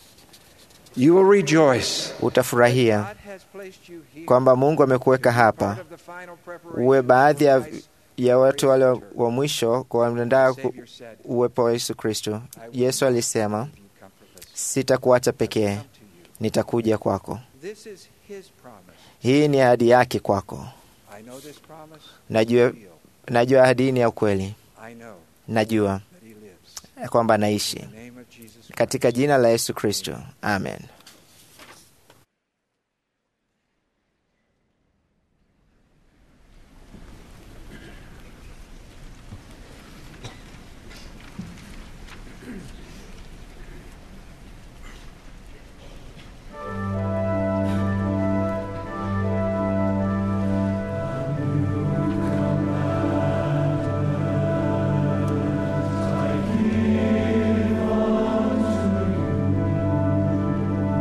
You will rejoice Utafurahia God has placed you here kwamba Mungu amekuweka to be hapa part of the final preparation uwe baadhi ya, for Christ's ya watu wale great return. wa mwisho kuandaa ku- Savior said, uwepo wa Yesu Kristo. Yesu alisema, "Leave you comfortless. sitakuacha pekee, Come to you." nitakuja kwako. This is his promise. Hii ni ahadi yake kwako. I know this promise. Najua, Real. najua ahadi hii ni ya ukweli. I know Najua that he lives. ya kwamba In anaishi the name of Jesus Christ. katika jina la Yesu Kristo, amen. Thank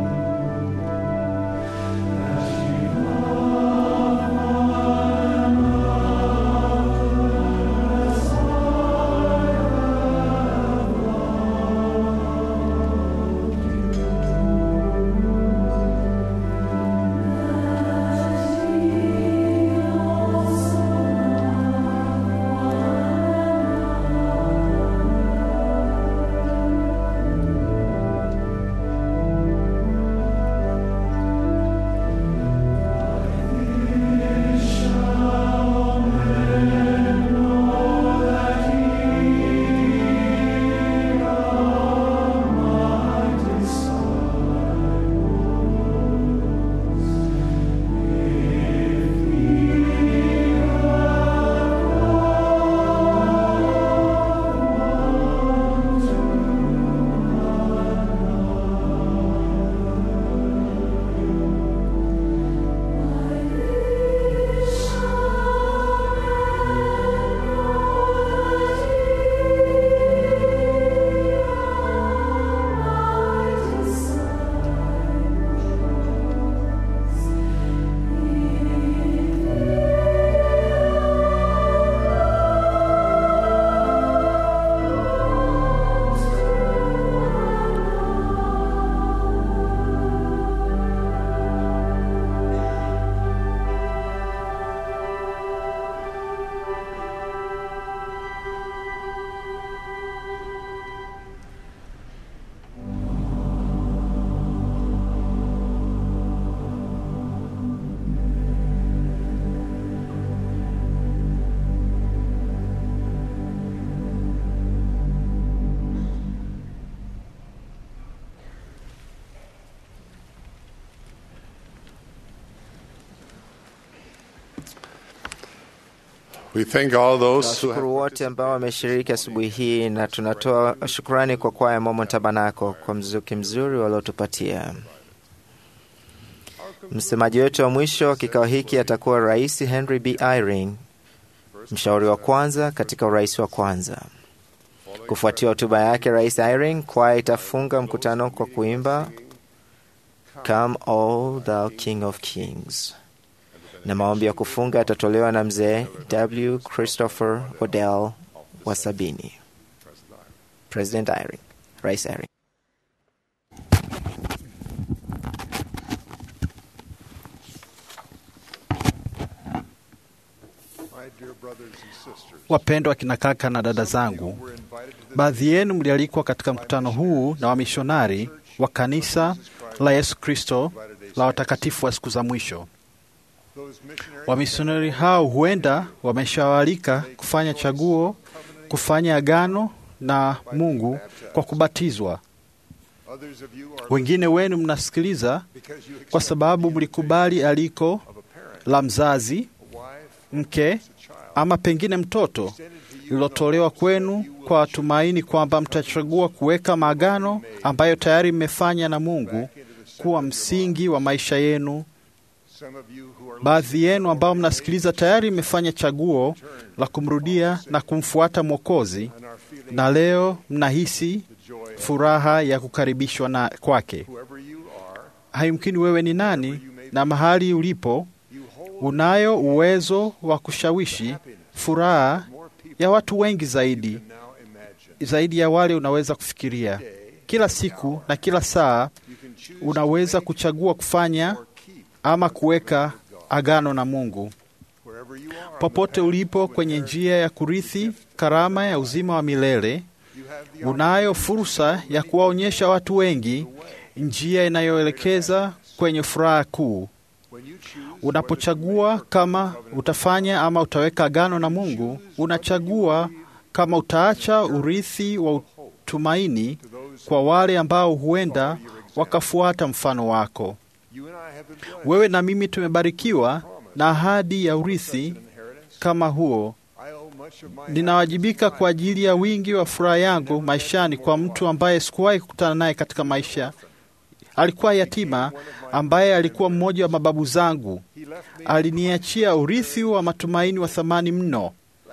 We thank all those who have Tunawashukuru wote ambao wameshiriki asubuhi hii na tunatoa shukrani kwa kwaya Mormon Tabernacle kwa mzuki mzuri waliotupatia. Msemaji wetu wa mwisho wa kikao hiki atakuwa Rais Henry B. Eyring, mshauri wa kwanza katika urais wa kwanza. Kufuatia hotuba yake Rais Eyring, kwaya itafunga mkutano kwa kuimba Come all thou King of Kings, na maombi ya kufunga yatatolewa na mzee W. Christopher Odell wa sabini. President Eyring, Rais Eyring. My dear brothers and sisters, Wapendwa kina kaka na dada zangu, baadhi yenu mlialikwa katika mkutano huu na wamishonari wa kanisa la Yesu Kristo la watakatifu wa siku za mwisho. Wamisionari hao huenda wameshawalika kufanya chaguo, kufanya agano na Mungu kwa kubatizwa. others of you are Wengine wenu mnasikiliza kwa sababu mlikubali aliko la mzazi, mke ama pengine mtoto lililotolewa kwenu kwa tumaini kwamba mtachagua kuweka maagano ambayo tayari mmefanya na Mungu kuwa msingi wa maisha yenu. some of you who are Baadhi yenu ambao mnasikiliza tayari mmefanya chaguo la kumrudia na kumfuata Mwokozi, na leo mnahisi furaha ya kukaribishwa na kwake. whoever you are, Haimkini wewe ni nani na mahali ulipo, unayo uwezo wa kushawishi furaha ya watu wengi zaidi now imagine. zaidi ya wale unaweza kufikiria. Kila siku na kila saa unaweza kuchagua kufanya ama kuweka agano na Mungu. Wherever you are, Popote ulipo kwenye njia ya kurithi karama ya uzima wa milele, unayo fursa ya kuwaonyesha watu wengi njia inayoelekeza kwenye furaha kuu. Unapochagua kama utafanya ama utaweka agano na Mungu, unachagua kama utaacha urithi wa utumaini kwa wale ambao huenda wakafuata mfano wako. you and I have been blessed. Wewe na mimi tumebarikiwa na ahadi ya urithi kama huo. I owe much of my Ninawajibika kwa ajili ya wingi wa furaha yangu maishani kwa mtu ambaye sikuwahi kukutana naye katika maisha. Alikuwa yatima ambaye alikuwa mmoja wa mababu zangu. Aliniachia urithi wa matumaini wa thamani mno.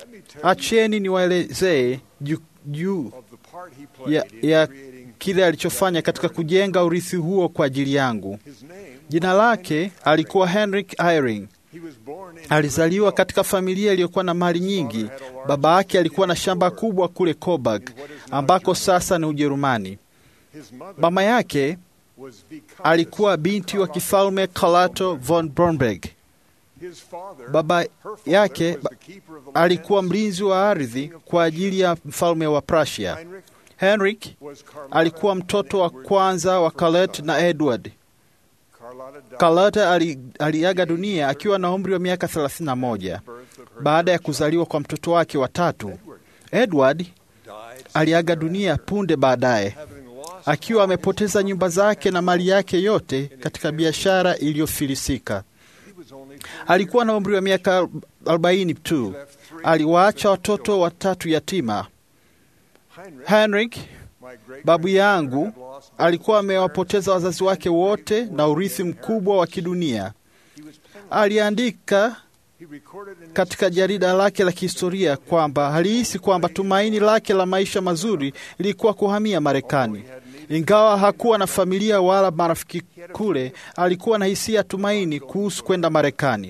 Acheni niwaelezee juu juu of the part he played ya, in ya creating kile alichofanya katika kujenga urithi huo kwa ajili yangu. his name. Jina lake alikuwa Henrik Eyring. He was born in Alizaliwa katika familia iliyokuwa na mali nyingi. Baba yake alikuwa na shamba kubwa kule Coburg, ambako sasa ni Ujerumani. his mother Mama yake was Viscountess. alikuwa binti wa kifalme Carlotta von Bromberg. His father, Baba her father, yake was ba- the keeper of the alikuwa lands. mlinzi wa ardhi kwa ajili ya mfalme wa Prussia. Heinrich Henrik was Carlotta alikuwa and mtoto wa Edward's kwanza wa first Colette son. na Edward. Carlotta died Carlotta ali, aliaga dunia akiwa na umri wa miaka 31 birth of her baada ya kuzaliwa kwa mtoto wake wa tatu. Edward died aliaga dunia punde baadaye having lost akiwa amepoteza nyumba zake na mali yake yote katika biashara iliyofilisika. he was only Alikuwa na umri wa miaka 40 tu. Aliwaacha watoto watatu yatima. Heinrich, Henrik, my great babu yangu, had lost both alikuwa his parents. amewapoteza wazazi wake wote na urithi mkubwa wa kidunia. He was penniless. Aliandika He recorded in his katika jarida lake la kihistoria kwamba alihisi kwamba tumaini lake la maisha mazuri lilikuwa kuhamia Marekani. Ingawa hakuwa na familia wala marafiki kule, alikuwa na hisia ya tumaini kuhusu kwenda Marekani.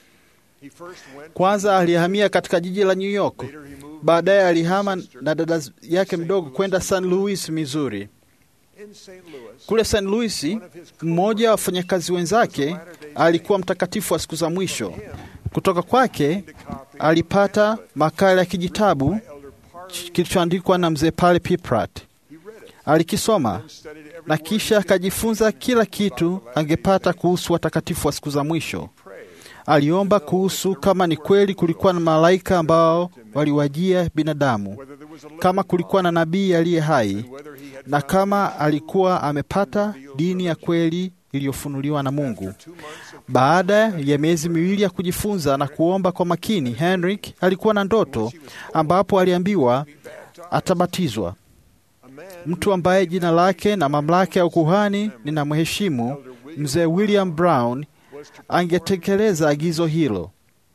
he first went Kwanza alihamia katika jiji la New York, later he moved baadaye alihama na dada yake mdogo kwenda St. Louis, Missouri. in St. Louis. Kule St. Louis, mmoja wa wafanyakazi wenzake alikuwa mtakatifu wa siku za mwisho. Kutoka kwake alipata makala ya kijitabu Elder Parley kilichoandikwa na mzee Pale Piprat. he read it, Alikisoma studied every na word kisha akajifunza kila kitu angepata kuhusu watakatifu wa siku za mwisho. Aliomba kuhusu kama ni kweli kulikuwa na malaika ambao waliwajia binadamu, whether there was a kama kulikuwa na nabii aliye hai, whether he had na kama alikuwa amepata dini ya kweli iliyofunuliwa na Mungu. two months of Baada ya miezi miwili ya kujifunza na kuomba kwa makini, Henrik alikuwa na ndoto ambapo aliambiwa atabatizwa. Mtu ambaye jina lake na mamlaka ya ukuhani ninamheshimu, mzee William Brown, angetekeleza agizo hilo.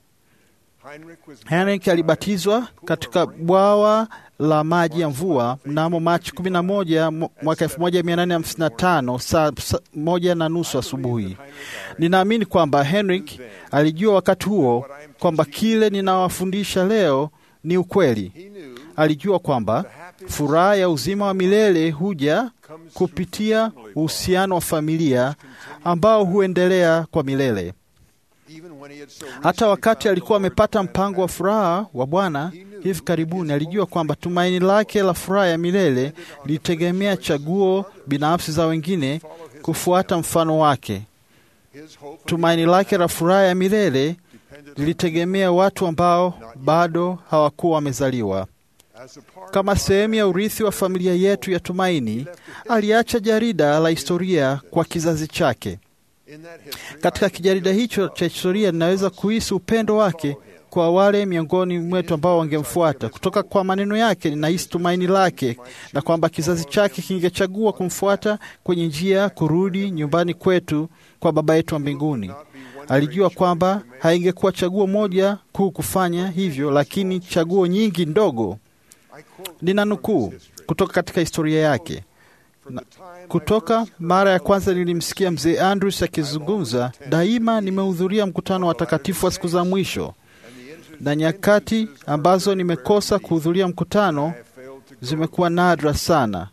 Henrik alibatizwa katika bwawa la maji ya mvua mnamo Machi 11 mwaka 1855 saa saa moja na nusu asubuhi. Ninaamini kwamba Henrik alijua wakati huo kwamba kile ninawafundisha leo ni ukweli. Alijua kwamba furaha ya uzima wa milele huja kupitia uhusiano wa familia ambao huendelea kwa milele. Hata wakati alikuwa amepata mpango wa furaha wa Bwana hivi karibuni, alijua kwamba tumaini lake la furaha ya milele lilitegemea chaguo binafsi za wengine kufuata mfano wake. Tumaini lake la furaha ya milele lilitegemea watu ambao bado hawakuwa wamezaliwa. Kama sehemu ya urithi wa familia yetu ya tumaini, aliacha jarida la historia kwa kizazi chake. Katika kijarida hicho cha historia ninaweza kuhisi upendo wake kwa wale miongoni mwetu ambao wangemfuata. Kutoka kwa maneno yake ninahisi tumaini lake na kwamba kizazi chake kingechagua kumfuata kwenye njia kurudi nyumbani kwetu kwa Baba yetu wa mbinguni. Alijua kwamba haingekuwa chaguo moja kuu kufanya hivyo, lakini chaguo nyingi ndogo. Nina nukuu kutoka katika historia yake. Na, kutoka mara ya kwanza nilimsikia mzee Andrews akizungumza, daima nimehudhuria mkutano wa watakatifu wa siku za mwisho, na nyakati ambazo nimekosa kuhudhuria mkutano zimekuwa nadra sana,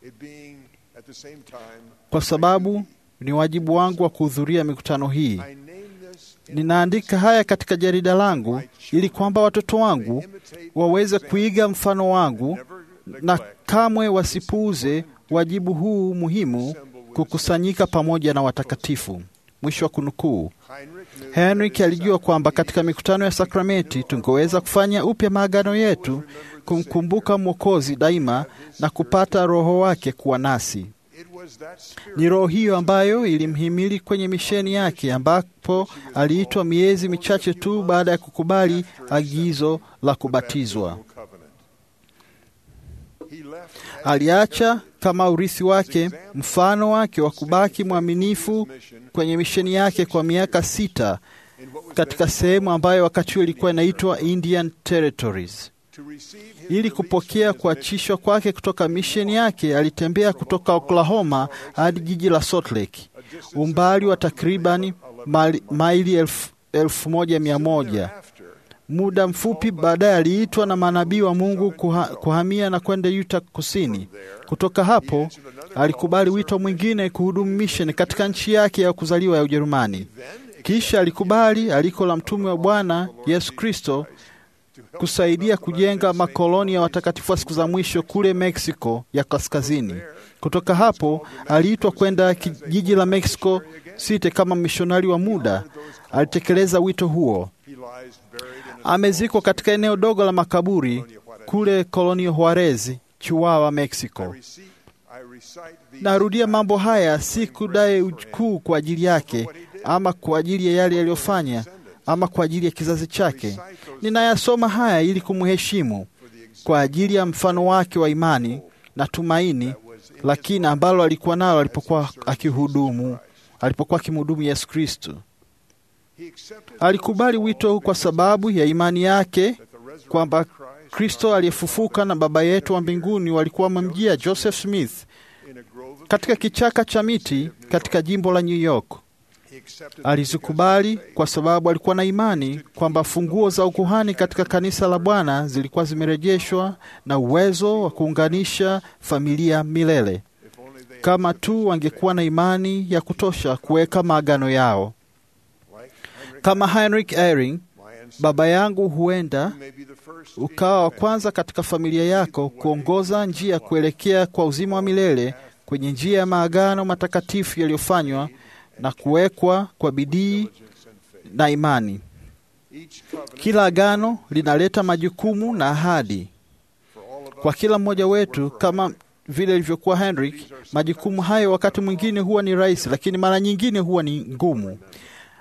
kwa sababu ni wajibu wangu wa kuhudhuria mikutano hii. Ninaandika haya katika jarida langu ili kwamba watoto wangu waweze kuiga mfano wangu na kamwe wasipuuze wajibu huu muhimu, kukusanyika pamoja na watakatifu. Mwisho wa kunukuu. Henrik alijua kwamba katika mikutano ya sakramenti tungeweza kufanya upya maagano yetu, kumkumbuka Mwokozi daima na kupata Roho wake kuwa nasi. Ni roho hiyo ambayo ilimhimili kwenye misheni yake, ambapo aliitwa miezi michache tu baada ya kukubali agizo la kubatizwa. Aliacha kama urithi wake mfano wake wa kubaki mwaminifu kwenye misheni yake kwa miaka sita katika sehemu ambayo wakati huo ilikuwa inaitwa Indian Territories. Ili kupokea kuachishwa kwake kutoka misheni yake, alitembea kutoka Oklahoma hadi jiji la Salt Lake, umbali wa takribani maili elfu, elfu moja mia moja. Muda mfupi baadaye aliitwa na manabii wa Mungu kuha, kuhamia na kwenda Utah Kusini. Kutoka hapo alikubali wito mwingine kuhudumu misheni katika nchi yake ya kuzaliwa ya Ujerumani. Kisha alikubali aliko la mtume wa Bwana Yesu Kristo kusaidia kujenga makoloni ya watakatifu wa siku za mwisho kule Mexico ya kaskazini. Kutoka hapo aliitwa kwenda jiji la Mexico City kama mishonari wa muda. Alitekeleza wito huo. Amezikwa katika eneo dogo la makaburi kule Kolonio Juarez, Chihuahua, Mexico. Narudia mambo haya si kudai ukuu kwa ajili yake ama kwa ajili ya yale yaliyofanya ama kwa ajili ya kizazi chake. Ninayasoma haya ili kumheshimu kwa ajili ya mfano wake wa imani na tumaini, lakini ambalo alikuwa nalo alipokuwa akihudumu, alipokuwa akimhudumu Yesu Kristo. Alikubali wito huu kwa sababu ya imani yake kwamba Kristo aliyefufuka na Baba yetu wa mbinguni walikuwa wamemjia Joseph Smith katika kichaka cha miti katika jimbo la New York. Alizikubali kwa sababu alikuwa na imani kwamba funguo za ukuhani katika kanisa la Bwana zilikuwa zimerejeshwa na uwezo wa kuunganisha familia milele, kama tu wangekuwa na imani ya kutosha kuweka maagano yao. Kama Heinrich Eyring, baba yangu, huenda ukawa wa kwanza katika familia yako kuongoza njia kuelekea kwa uzima wa milele kwenye njia ya maagano matakatifu yaliyofanywa na kuwekwa kwa bidii na imani. Kila agano linaleta majukumu na ahadi kwa kila mmoja wetu, kama vile ilivyokuwa Henrik. Majukumu hayo wakati mwingine huwa ni rahisi, lakini mara nyingine huwa ni ngumu.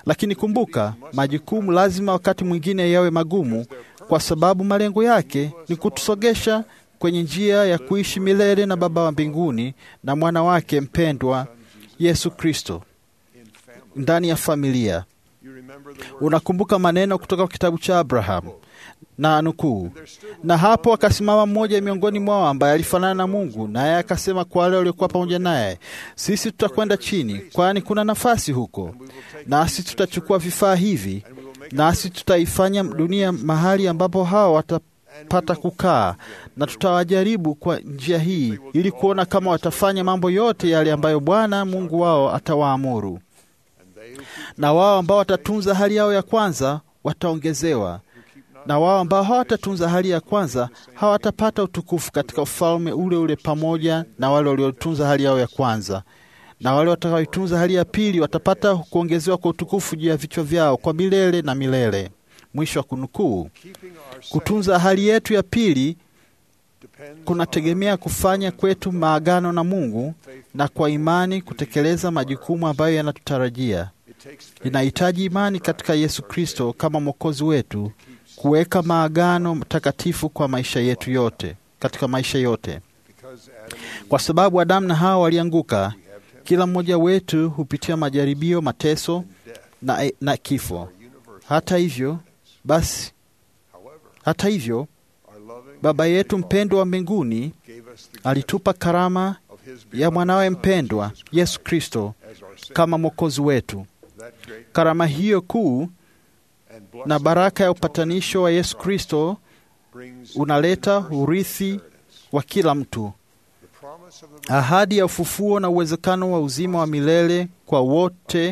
Lakini kumbuka, majukumu lazima wakati mwingine yawe magumu, kwa sababu malengo yake ni kutusogesha kwenye njia ya kuishi milele na Baba wa mbinguni na mwana wake mpendwa Yesu Kristo ndani ya familia. Unakumbuka maneno kutoka kitabu cha Abraham na nukuu, na hapo akasimama mmoja miongoni mwao ambaye alifanana na Mungu, naye akasema kwa wale waliokuwa pamoja naye, sisi tutakwenda chini, kwani kuna nafasi huko, nasi tutachukua vifaa hivi, nasi tutaifanya dunia mahali ambapo hao watapata kukaa, na tutawajaribu kwa njia hii, ili kuona kama watafanya mambo yote yale ambayo Bwana Mungu wao atawaamuru na wao ambao watatunza hali yao ya kwanza wataongezewa, na wao ambao hawatatunza hali ya kwanza hawatapata utukufu katika ufalme ule ule pamoja na wale waliotunza hali yao ya kwanza, na wale watakaoitunza hali ya pili watapata kuongezewa kwa utukufu juu ya vichwa vyao kwa milele na milele. Mwisho wa kunukuu. Kutunza hali yetu ya pili kunategemea kufanya kwetu maagano na Mungu na kwa imani kutekeleza majukumu ambayo yanatutarajia. Inahitaji imani katika Yesu Kristo kama Mwokozi wetu kuweka maagano takatifu kwa maisha yetu yote, katika maisha yote. Kwa sababu Adamu na Hawa walianguka, kila mmoja wetu hupitia majaribio, mateso na, na kifo. Hata hivyo basi, hata hivyo Baba yetu mpendwa wa mbinguni alitupa karama ya mwanawe mpendwa Yesu Kristo kama mwokozi wetu. Karama hiyo kuu na baraka ya upatanisho wa Yesu Kristo unaleta urithi wa kila mtu, ahadi ya ufufuo na uwezekano wa uzima wa milele kwa wote,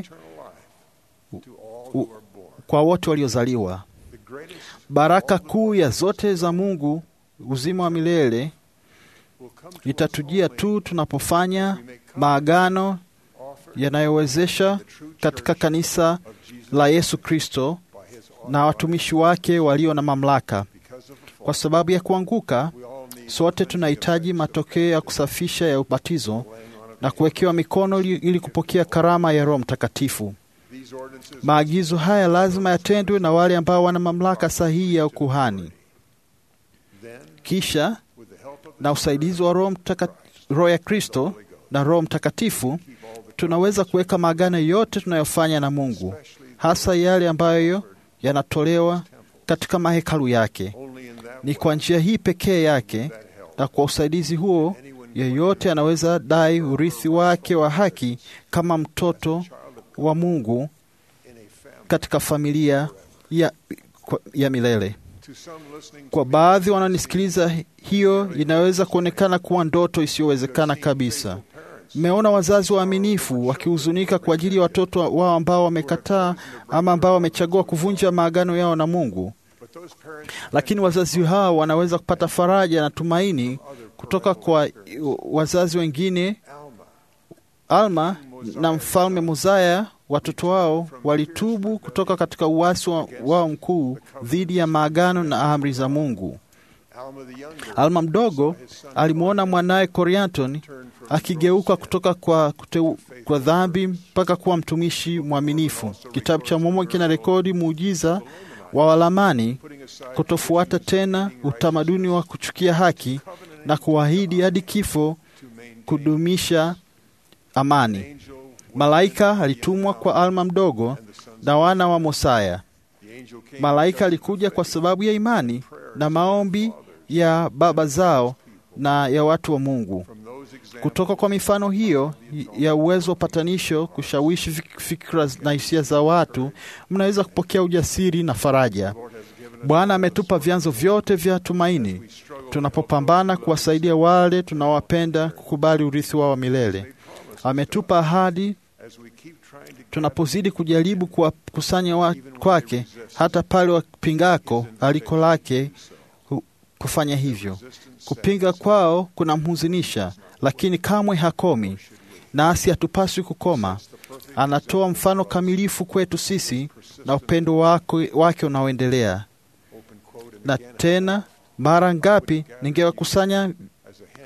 u, kwa wote waliozaliwa. Baraka kuu ya zote za Mungu, uzima wa milele, itatujia tu tunapofanya maagano yanayowezesha katika kanisa la Yesu Kristo na watumishi wake walio na mamlaka. Kwa sababu ya kuanguka, sote tunahitaji matokeo ya kusafisha ya ubatizo na kuwekewa mikono ili kupokea karama ya Roho Mtakatifu. Maagizo haya lazima yatendwe na wale ambao wana mamlaka sahihi ya ukuhani. Kisha na usaidizi wa Roho Mtaka, Roho ya Kristo na Roho Mtakatifu tunaweza kuweka maagano yote tunayofanya na Mungu, hasa yale ambayo yanatolewa katika mahekalu yake. Ni kwa njia hii pekee yake na kwa usaidizi huo, yeyote anaweza dai urithi wake wa haki kama mtoto wa Mungu katika familia ya, ya milele. Kwa baadhi wanaonisikiliza, hiyo inaweza kuonekana kuwa ndoto isiyowezekana kabisa. Mmeona wazazi waaminifu wakihuzunika kwa ajili ya watoto wao ambao wamekataa ama ambao wamechagua kuvunja maagano yao na Mungu, lakini wazazi hao wanaweza kupata faraja na tumaini kutoka kwa wazazi wengine. Alma na mfalme Mozaya, watoto wao walitubu kutoka katika uasi wao mkuu dhidi ya maagano na amri za Mungu. Alma mdogo alimwona mwanaye Corianton akigeuka kutoka kwa, kuteu, kwa dhambi mpaka kuwa mtumishi mwaminifu. Kitabu cha Mormoni kina rekodi muujiza wa Walamani kutofuata tena utamaduni wa kuchukia haki na kuahidi hadi kifo kudumisha amani. Malaika alitumwa kwa Alma mdogo na wana wa Mosaya. Malaika alikuja kwa sababu ya imani na maombi ya baba zao na ya watu wa Mungu. Kutoka kwa mifano hiyo ya uwezo wa patanisho kushawishi fikra na hisia za watu, mnaweza kupokea ujasiri na faraja. Bwana ametupa vyanzo vyote vya tumaini tunapopambana kuwasaidia wale tunawapenda kukubali urithi wao wa milele. Ametupa ahadi tunapozidi kujaribu kuwakusanya kwake, hata pale wapingako aliko lake kufanya hivyo. Kupinga kwao kunamhuzunisha, lakini kamwe hakomi, nasi hatupaswi kukoma. Anatoa mfano kamilifu kwetu sisi na upendo wake, wake unaoendelea. Na tena mara ngapi ningewakusanya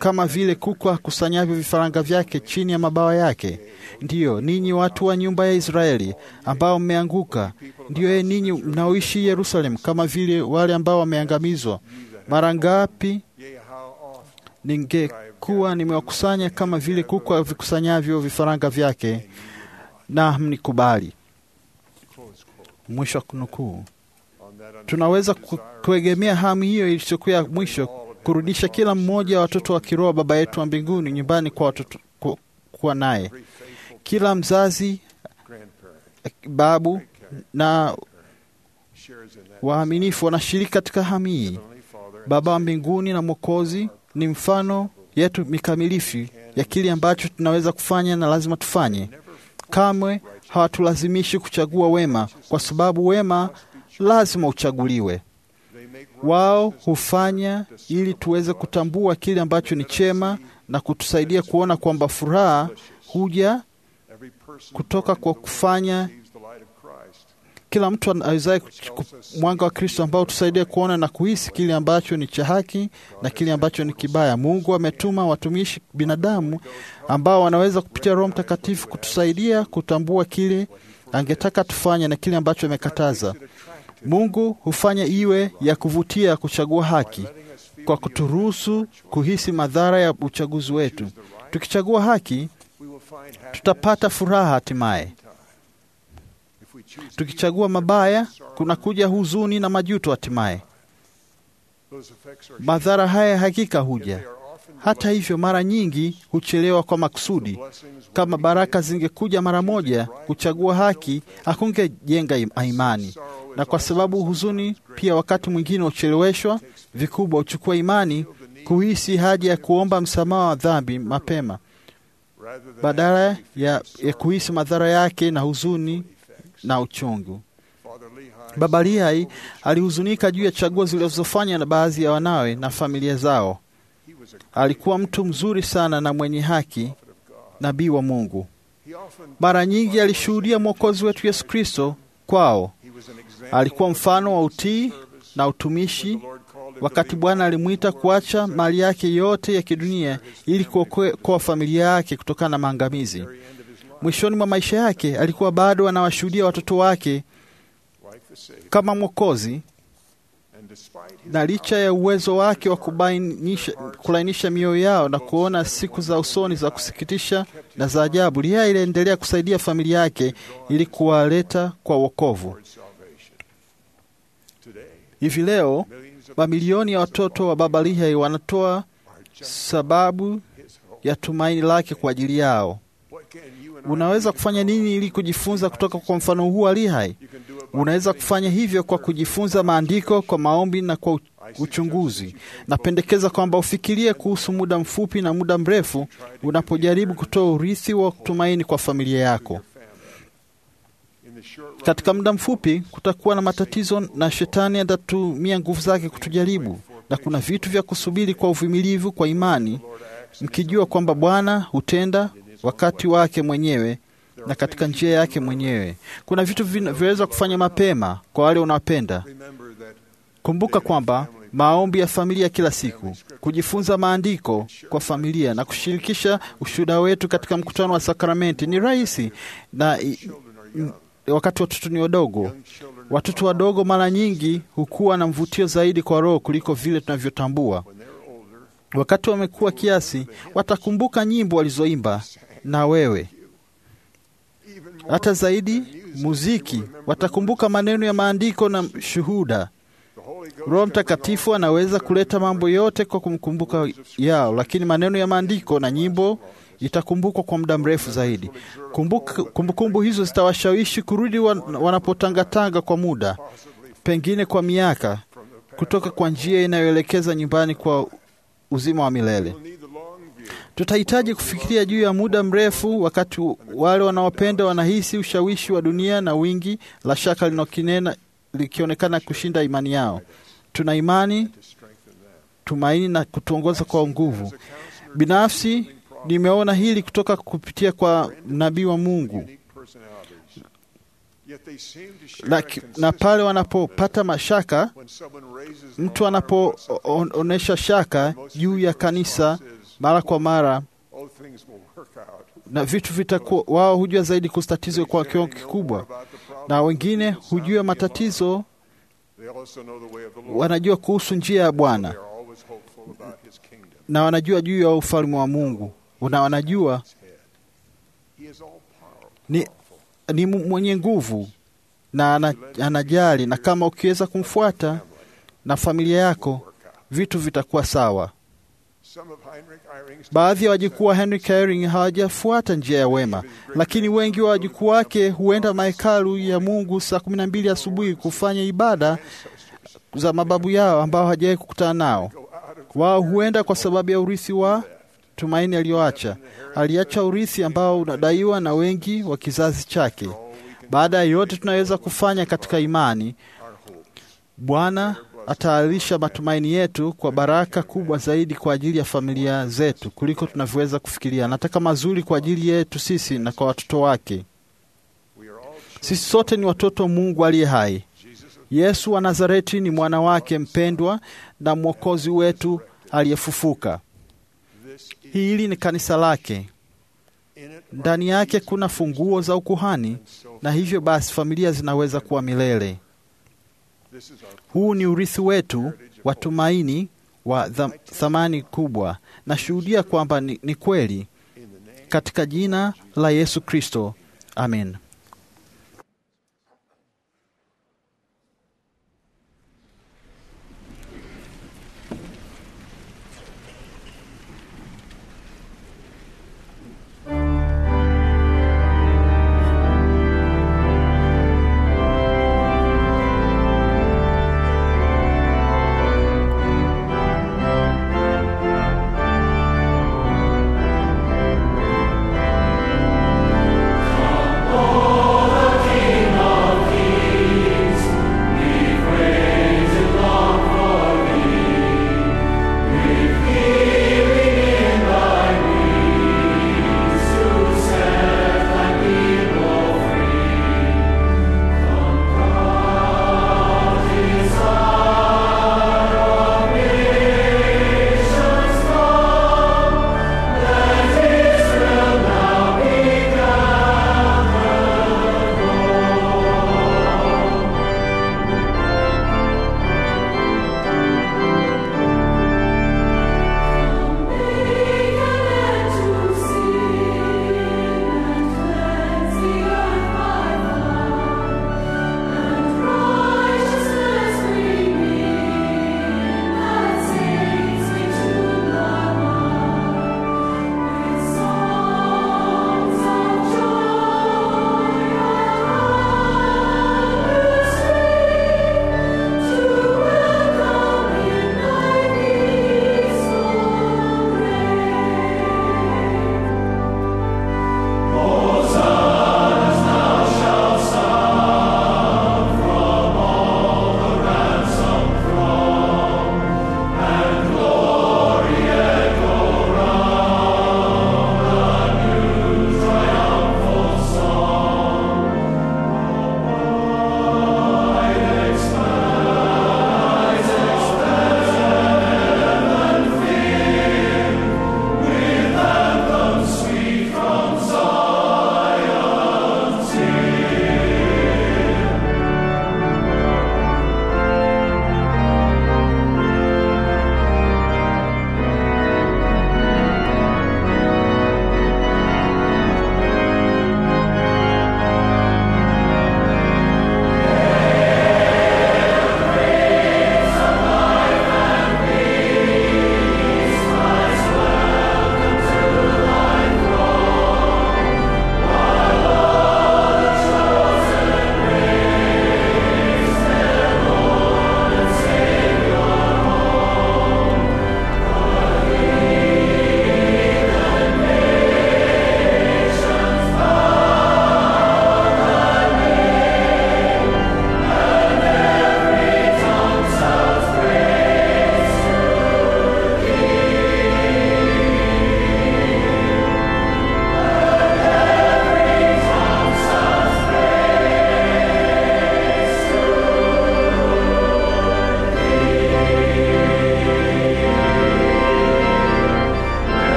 kama vile kuku akusanyavyo vifaranga vyake chini ya mabawa yake. Ndiyo ninyi watu wa nyumba ya Israeli ambao mmeanguka, ndiyo ye ninyi mnaoishi Yerusalemu, kama vile wale ambao wameangamizwa. Mara ngapi ningekuwa nimewakusanya kama vile kuku avikusanyavyo vifaranga vyake, na mnikubali. Mwisho wa kunukuu. Tunaweza ku- kuegemea hamu hiyo ilichokuwa ya mwisho kurudisha kila mmoja wa watoto wa kiroho Baba yetu wa mbinguni nyumbani kwa watoto ku- kuwa naye. Kila mzazi, babu na waaminifu wanashiriki katika hamu hii. Baba wa mbinguni na Mwokozi ni mfano yetu mikamilifu ya kile ambacho tunaweza kufanya na lazima tufanye. Kamwe hawatulazimishi kuchagua wema, kwa sababu wema lazima uchaguliwe. Wao hufanya ili tuweze kutambua kile ambacho ni chema na kutusaidia kuona kwamba furaha huja kutoka kwa kufanya kila mtu awezaye ku- mwanga wa Kristo ambao tusaidia kuona na kuhisi kile ambacho ni cha haki na kile ambacho ni kibaya. Mungu ametuma watumishi binadamu ambao wanaweza kupitia Roho Mtakatifu kutusaidia kutambua kile angetaka tufanye na kile ambacho amekataza. Mungu hufanya iwe ya kuvutia kuchagua haki kwa kuturuhusu kuhisi madhara ya uchaguzi wetu. Tukichagua haki, tutapata furaha hatimaye. Tukichagua mabaya, kunakuja huzuni na majuto hatimaye. Madhara haya hakika huja. Hata hivyo, mara nyingi huchelewa kwa makusudi. Kama baraka zingekuja mara moja, kuchagua haki hakungejenga im- imani, na kwa sababu huzuni pia wakati mwingine hucheleweshwa vikubwa, huchukua imani kuhisi haja ya kuomba msamaha wa dhambi mapema badala ya, ya kuhisi madhara yake na huzuni na uchungu. Baba Lihai alihuzunika juu ya chaguo zilizofanywa na baadhi ya wanawe na familia zao. Alikuwa mtu mzuri sana na mwenye haki, nabii wa Mungu. Mara nyingi alishuhudia Mwokozi wetu Yesu Kristo kwao. Alikuwa mfano wa utii na utumishi wakati Bwana alimwita kuacha mali yake yote ya kidunia ili kuokoa familia yake kutokana na maangamizi. Mwishoni mwa maisha yake alikuwa bado anawashuhudia watoto wake kama Mwokozi, na licha ya uwezo wake wa kubainisha, kulainisha mioyo yao na kuona siku za usoni za kusikitisha na za ajabu, Lihai iliendelea kusaidia familia yake ili kuwaleta kwa wokovu. Hivi leo mamilioni ya watoto wa Baba Lihai wanatoa sababu ya tumaini lake kwa ajili yao. Unaweza kufanya nini ili kujifunza kutoka kwa mfano huu wa Lihai? Unaweza kufanya hivyo kwa kujifunza maandiko kwa maombi na kwa uchunguzi. Napendekeza kwamba ufikirie kuhusu muda mfupi na muda mrefu unapojaribu kutoa urithi wa tumaini kwa familia yako. Katika muda mfupi kutakuwa na matatizo na shetani atatumia nguvu zake kutujaribu, na kuna vitu vya kusubiri kwa uvumilivu, kwa imani, mkijua kwamba Bwana hutenda wakati wake mwenyewe na katika njia yake mwenyewe. Kuna vitu vinaweza kufanya mapema kwa wale unaopenda. Kumbuka kwamba maombi ya familia kila siku, kujifunza maandiko kwa familia na kushirikisha ushuhuda wetu katika mkutano wa sakramenti ni rahisi na wakati watoto ni wadogo. Watoto wadogo mara nyingi hukuwa na mvutio zaidi kwa Roho kuliko vile tunavyotambua. Wakati wamekuwa kiasi, watakumbuka nyimbo walizoimba na wewe, hata zaidi muziki. Watakumbuka maneno ya maandiko na shuhuda. Roho Mtakatifu anaweza kuleta mambo yote kwa kumkumbuka yao, lakini maneno ya maandiko na nyimbo itakumbukwa kwa muda mrefu zaidi. Kumbukumbu kumbu hizo zitawashawishi kurudi wanapotangatanga kwa muda, pengine kwa miaka, kutoka kwa njia inayoelekeza nyumbani kwa uzima wa milele. Tutahitaji kufikiria juu ya muda mrefu, wakati wale wanaopenda wanahisi ushawishi wa dunia na wingi la shaka linakinena likionekana kushinda imani yao. Tuna imani, tumaini na kutuongoza kwa nguvu. Binafsi nimeona hili kutoka kupitia kwa nabii wa Mungu Laki, na pale wanapopata mashaka, mtu anapoonyesha shaka juu ya kanisa mara kwa mara oh, things will work out. na vitu vitakuwa, wao hujua zaidi kuhusu tatizo kwa kiwango kikubwa, na wengine hujua matatizo, They also know the way of the Lord. wanajua kuhusu njia ya Bwana They are always hopeful about His kingdom. na wanajua juu ya ufalme wa Mungu na wanajua He is all powerful. ni, ni mu- mwenye nguvu na ana, anajali, na kama ukiweza kumfuata na familia yako, vitu vitakuwa sawa. Some of Heinrich Eyring's Baadhi ya wajukuu wa Henry Eyring hawajafuata njia ya wema, lakini wengi wa wajukuu wake huenda mahekalu ya Mungu saa kumi na mbili asubuhi kufanya ibada za mababu yao ambao hawajawahi kukutana nao. Wao huenda kwa sababu ya urithi wa tumaini aliyoacha. Aliacha urithi ambao unadaiwa na wengi wa kizazi chake. Baada ya yote tunaweza kufanya katika imani, Bwana ataalisha matumaini yetu kwa baraka kubwa zaidi kwa ajili ya familia zetu kuliko tunavyoweza kufikiria. Anataka mazuri kwa ajili yetu sisi na kwa watoto wake. Sisi sote ni watoto wa Mungu aliye hai. Yesu wa Nazareti ni mwana wake mpendwa na mwokozi wetu aliyefufuka. Hili ni kanisa lake. Ndani yake kuna funguo za ukuhani, na hivyo basi familia zinaweza kuwa milele. Huu ni urithi wetu wa tumaini wa dha- thamani kubwa. Nashuhudia kwamba ni, ni kweli katika jina la Yesu Kristo, amen. Oh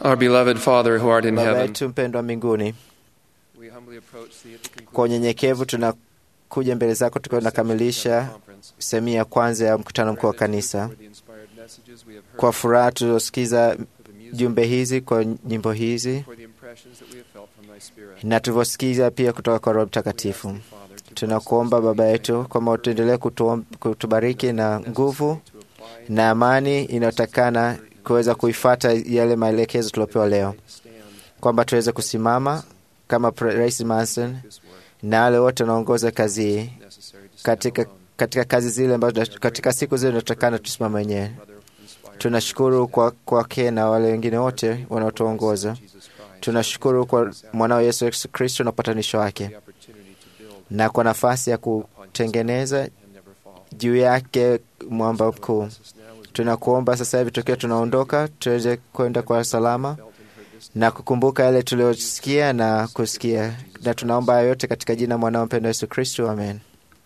Our beloved Father who art in Baba heaven, yetu mpendwa mbinguni, we humbly approach thee at the conclusion kwa unyenyekevu tunakuja mbele zako tukiwa tunakamilisha sehemu ya kwanza ya mkutano mkuu wa kanisa. for the inspired messages we have heard, Kwa furaha tuliosikiza jumbe hizi, kwa nyimbo hizi for the impressions that we have felt from thy Spirit. na tulivyosikiza pia kutoka kwa Roho Mtakatifu. Tunakuomba Baba yetu kwamba utuendelee kutuom- kutubariki na nguvu na amani inayotakana kuweza kuifata yale maelekezo tuliopewa leo, kwamba tuweze kusimama kama Pre- Rais Manson na wale wote wanaongoza kazi hii katika, katika kazi zile ambazo katika siku zile inatakana tusimame wenyewe. Tunashukuru kwa kwake na wale wengine wote wanaotuongoza. Tunashukuru kwa mwanao Yesu Yesu Kristo na upatanisho wake na kwa nafasi ya kutengeneza juu yake mwamba mkuu. Tunakuomba sasa hivi tukiwa tunaondoka, tuweze kwenda kwa salama na kukumbuka yale tuliyosikia na kusikia, na tunaomba hayo yote katika jina mwanao mpendwa Yesu Kristo, amen.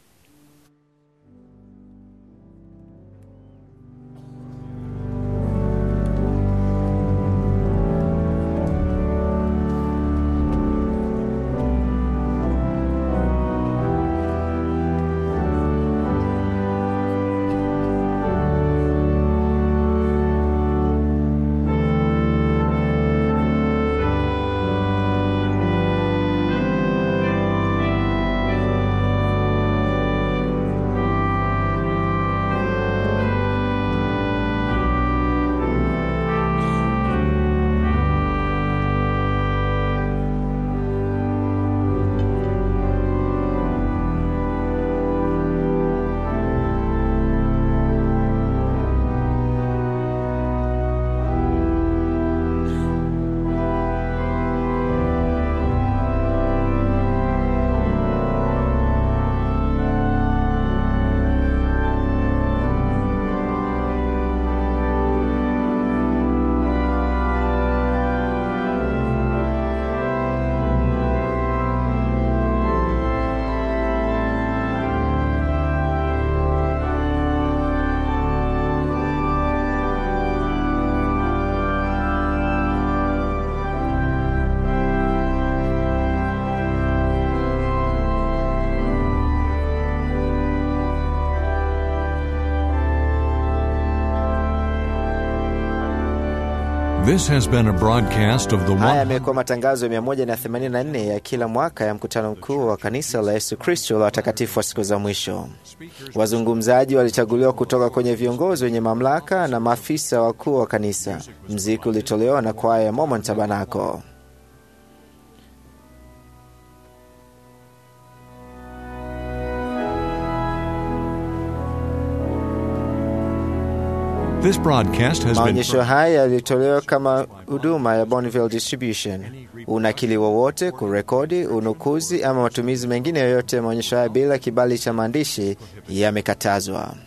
This has been a broadcast of the Haya one. yamekuwa matangazo ya 184 ya kila mwaka ya mkutano mkuu wa kanisa la Yesu Kristo la watakatifu wa siku za mwisho. Wazungumzaji walichaguliwa kutoka kwenye viongozi wenye mamlaka na maafisa wakuu wa kanisa. Mziki ulitolewa na kwaya ya Mormon Tabernacle. This broadcast has been Maonyesho haya yalitolewa kama huduma ya Bonneville Distribution. Unakili wowote, kurekodi, unukuzi ama matumizi mengine yoyote ya maonyesho haya bila kibali cha maandishi yamekatazwa.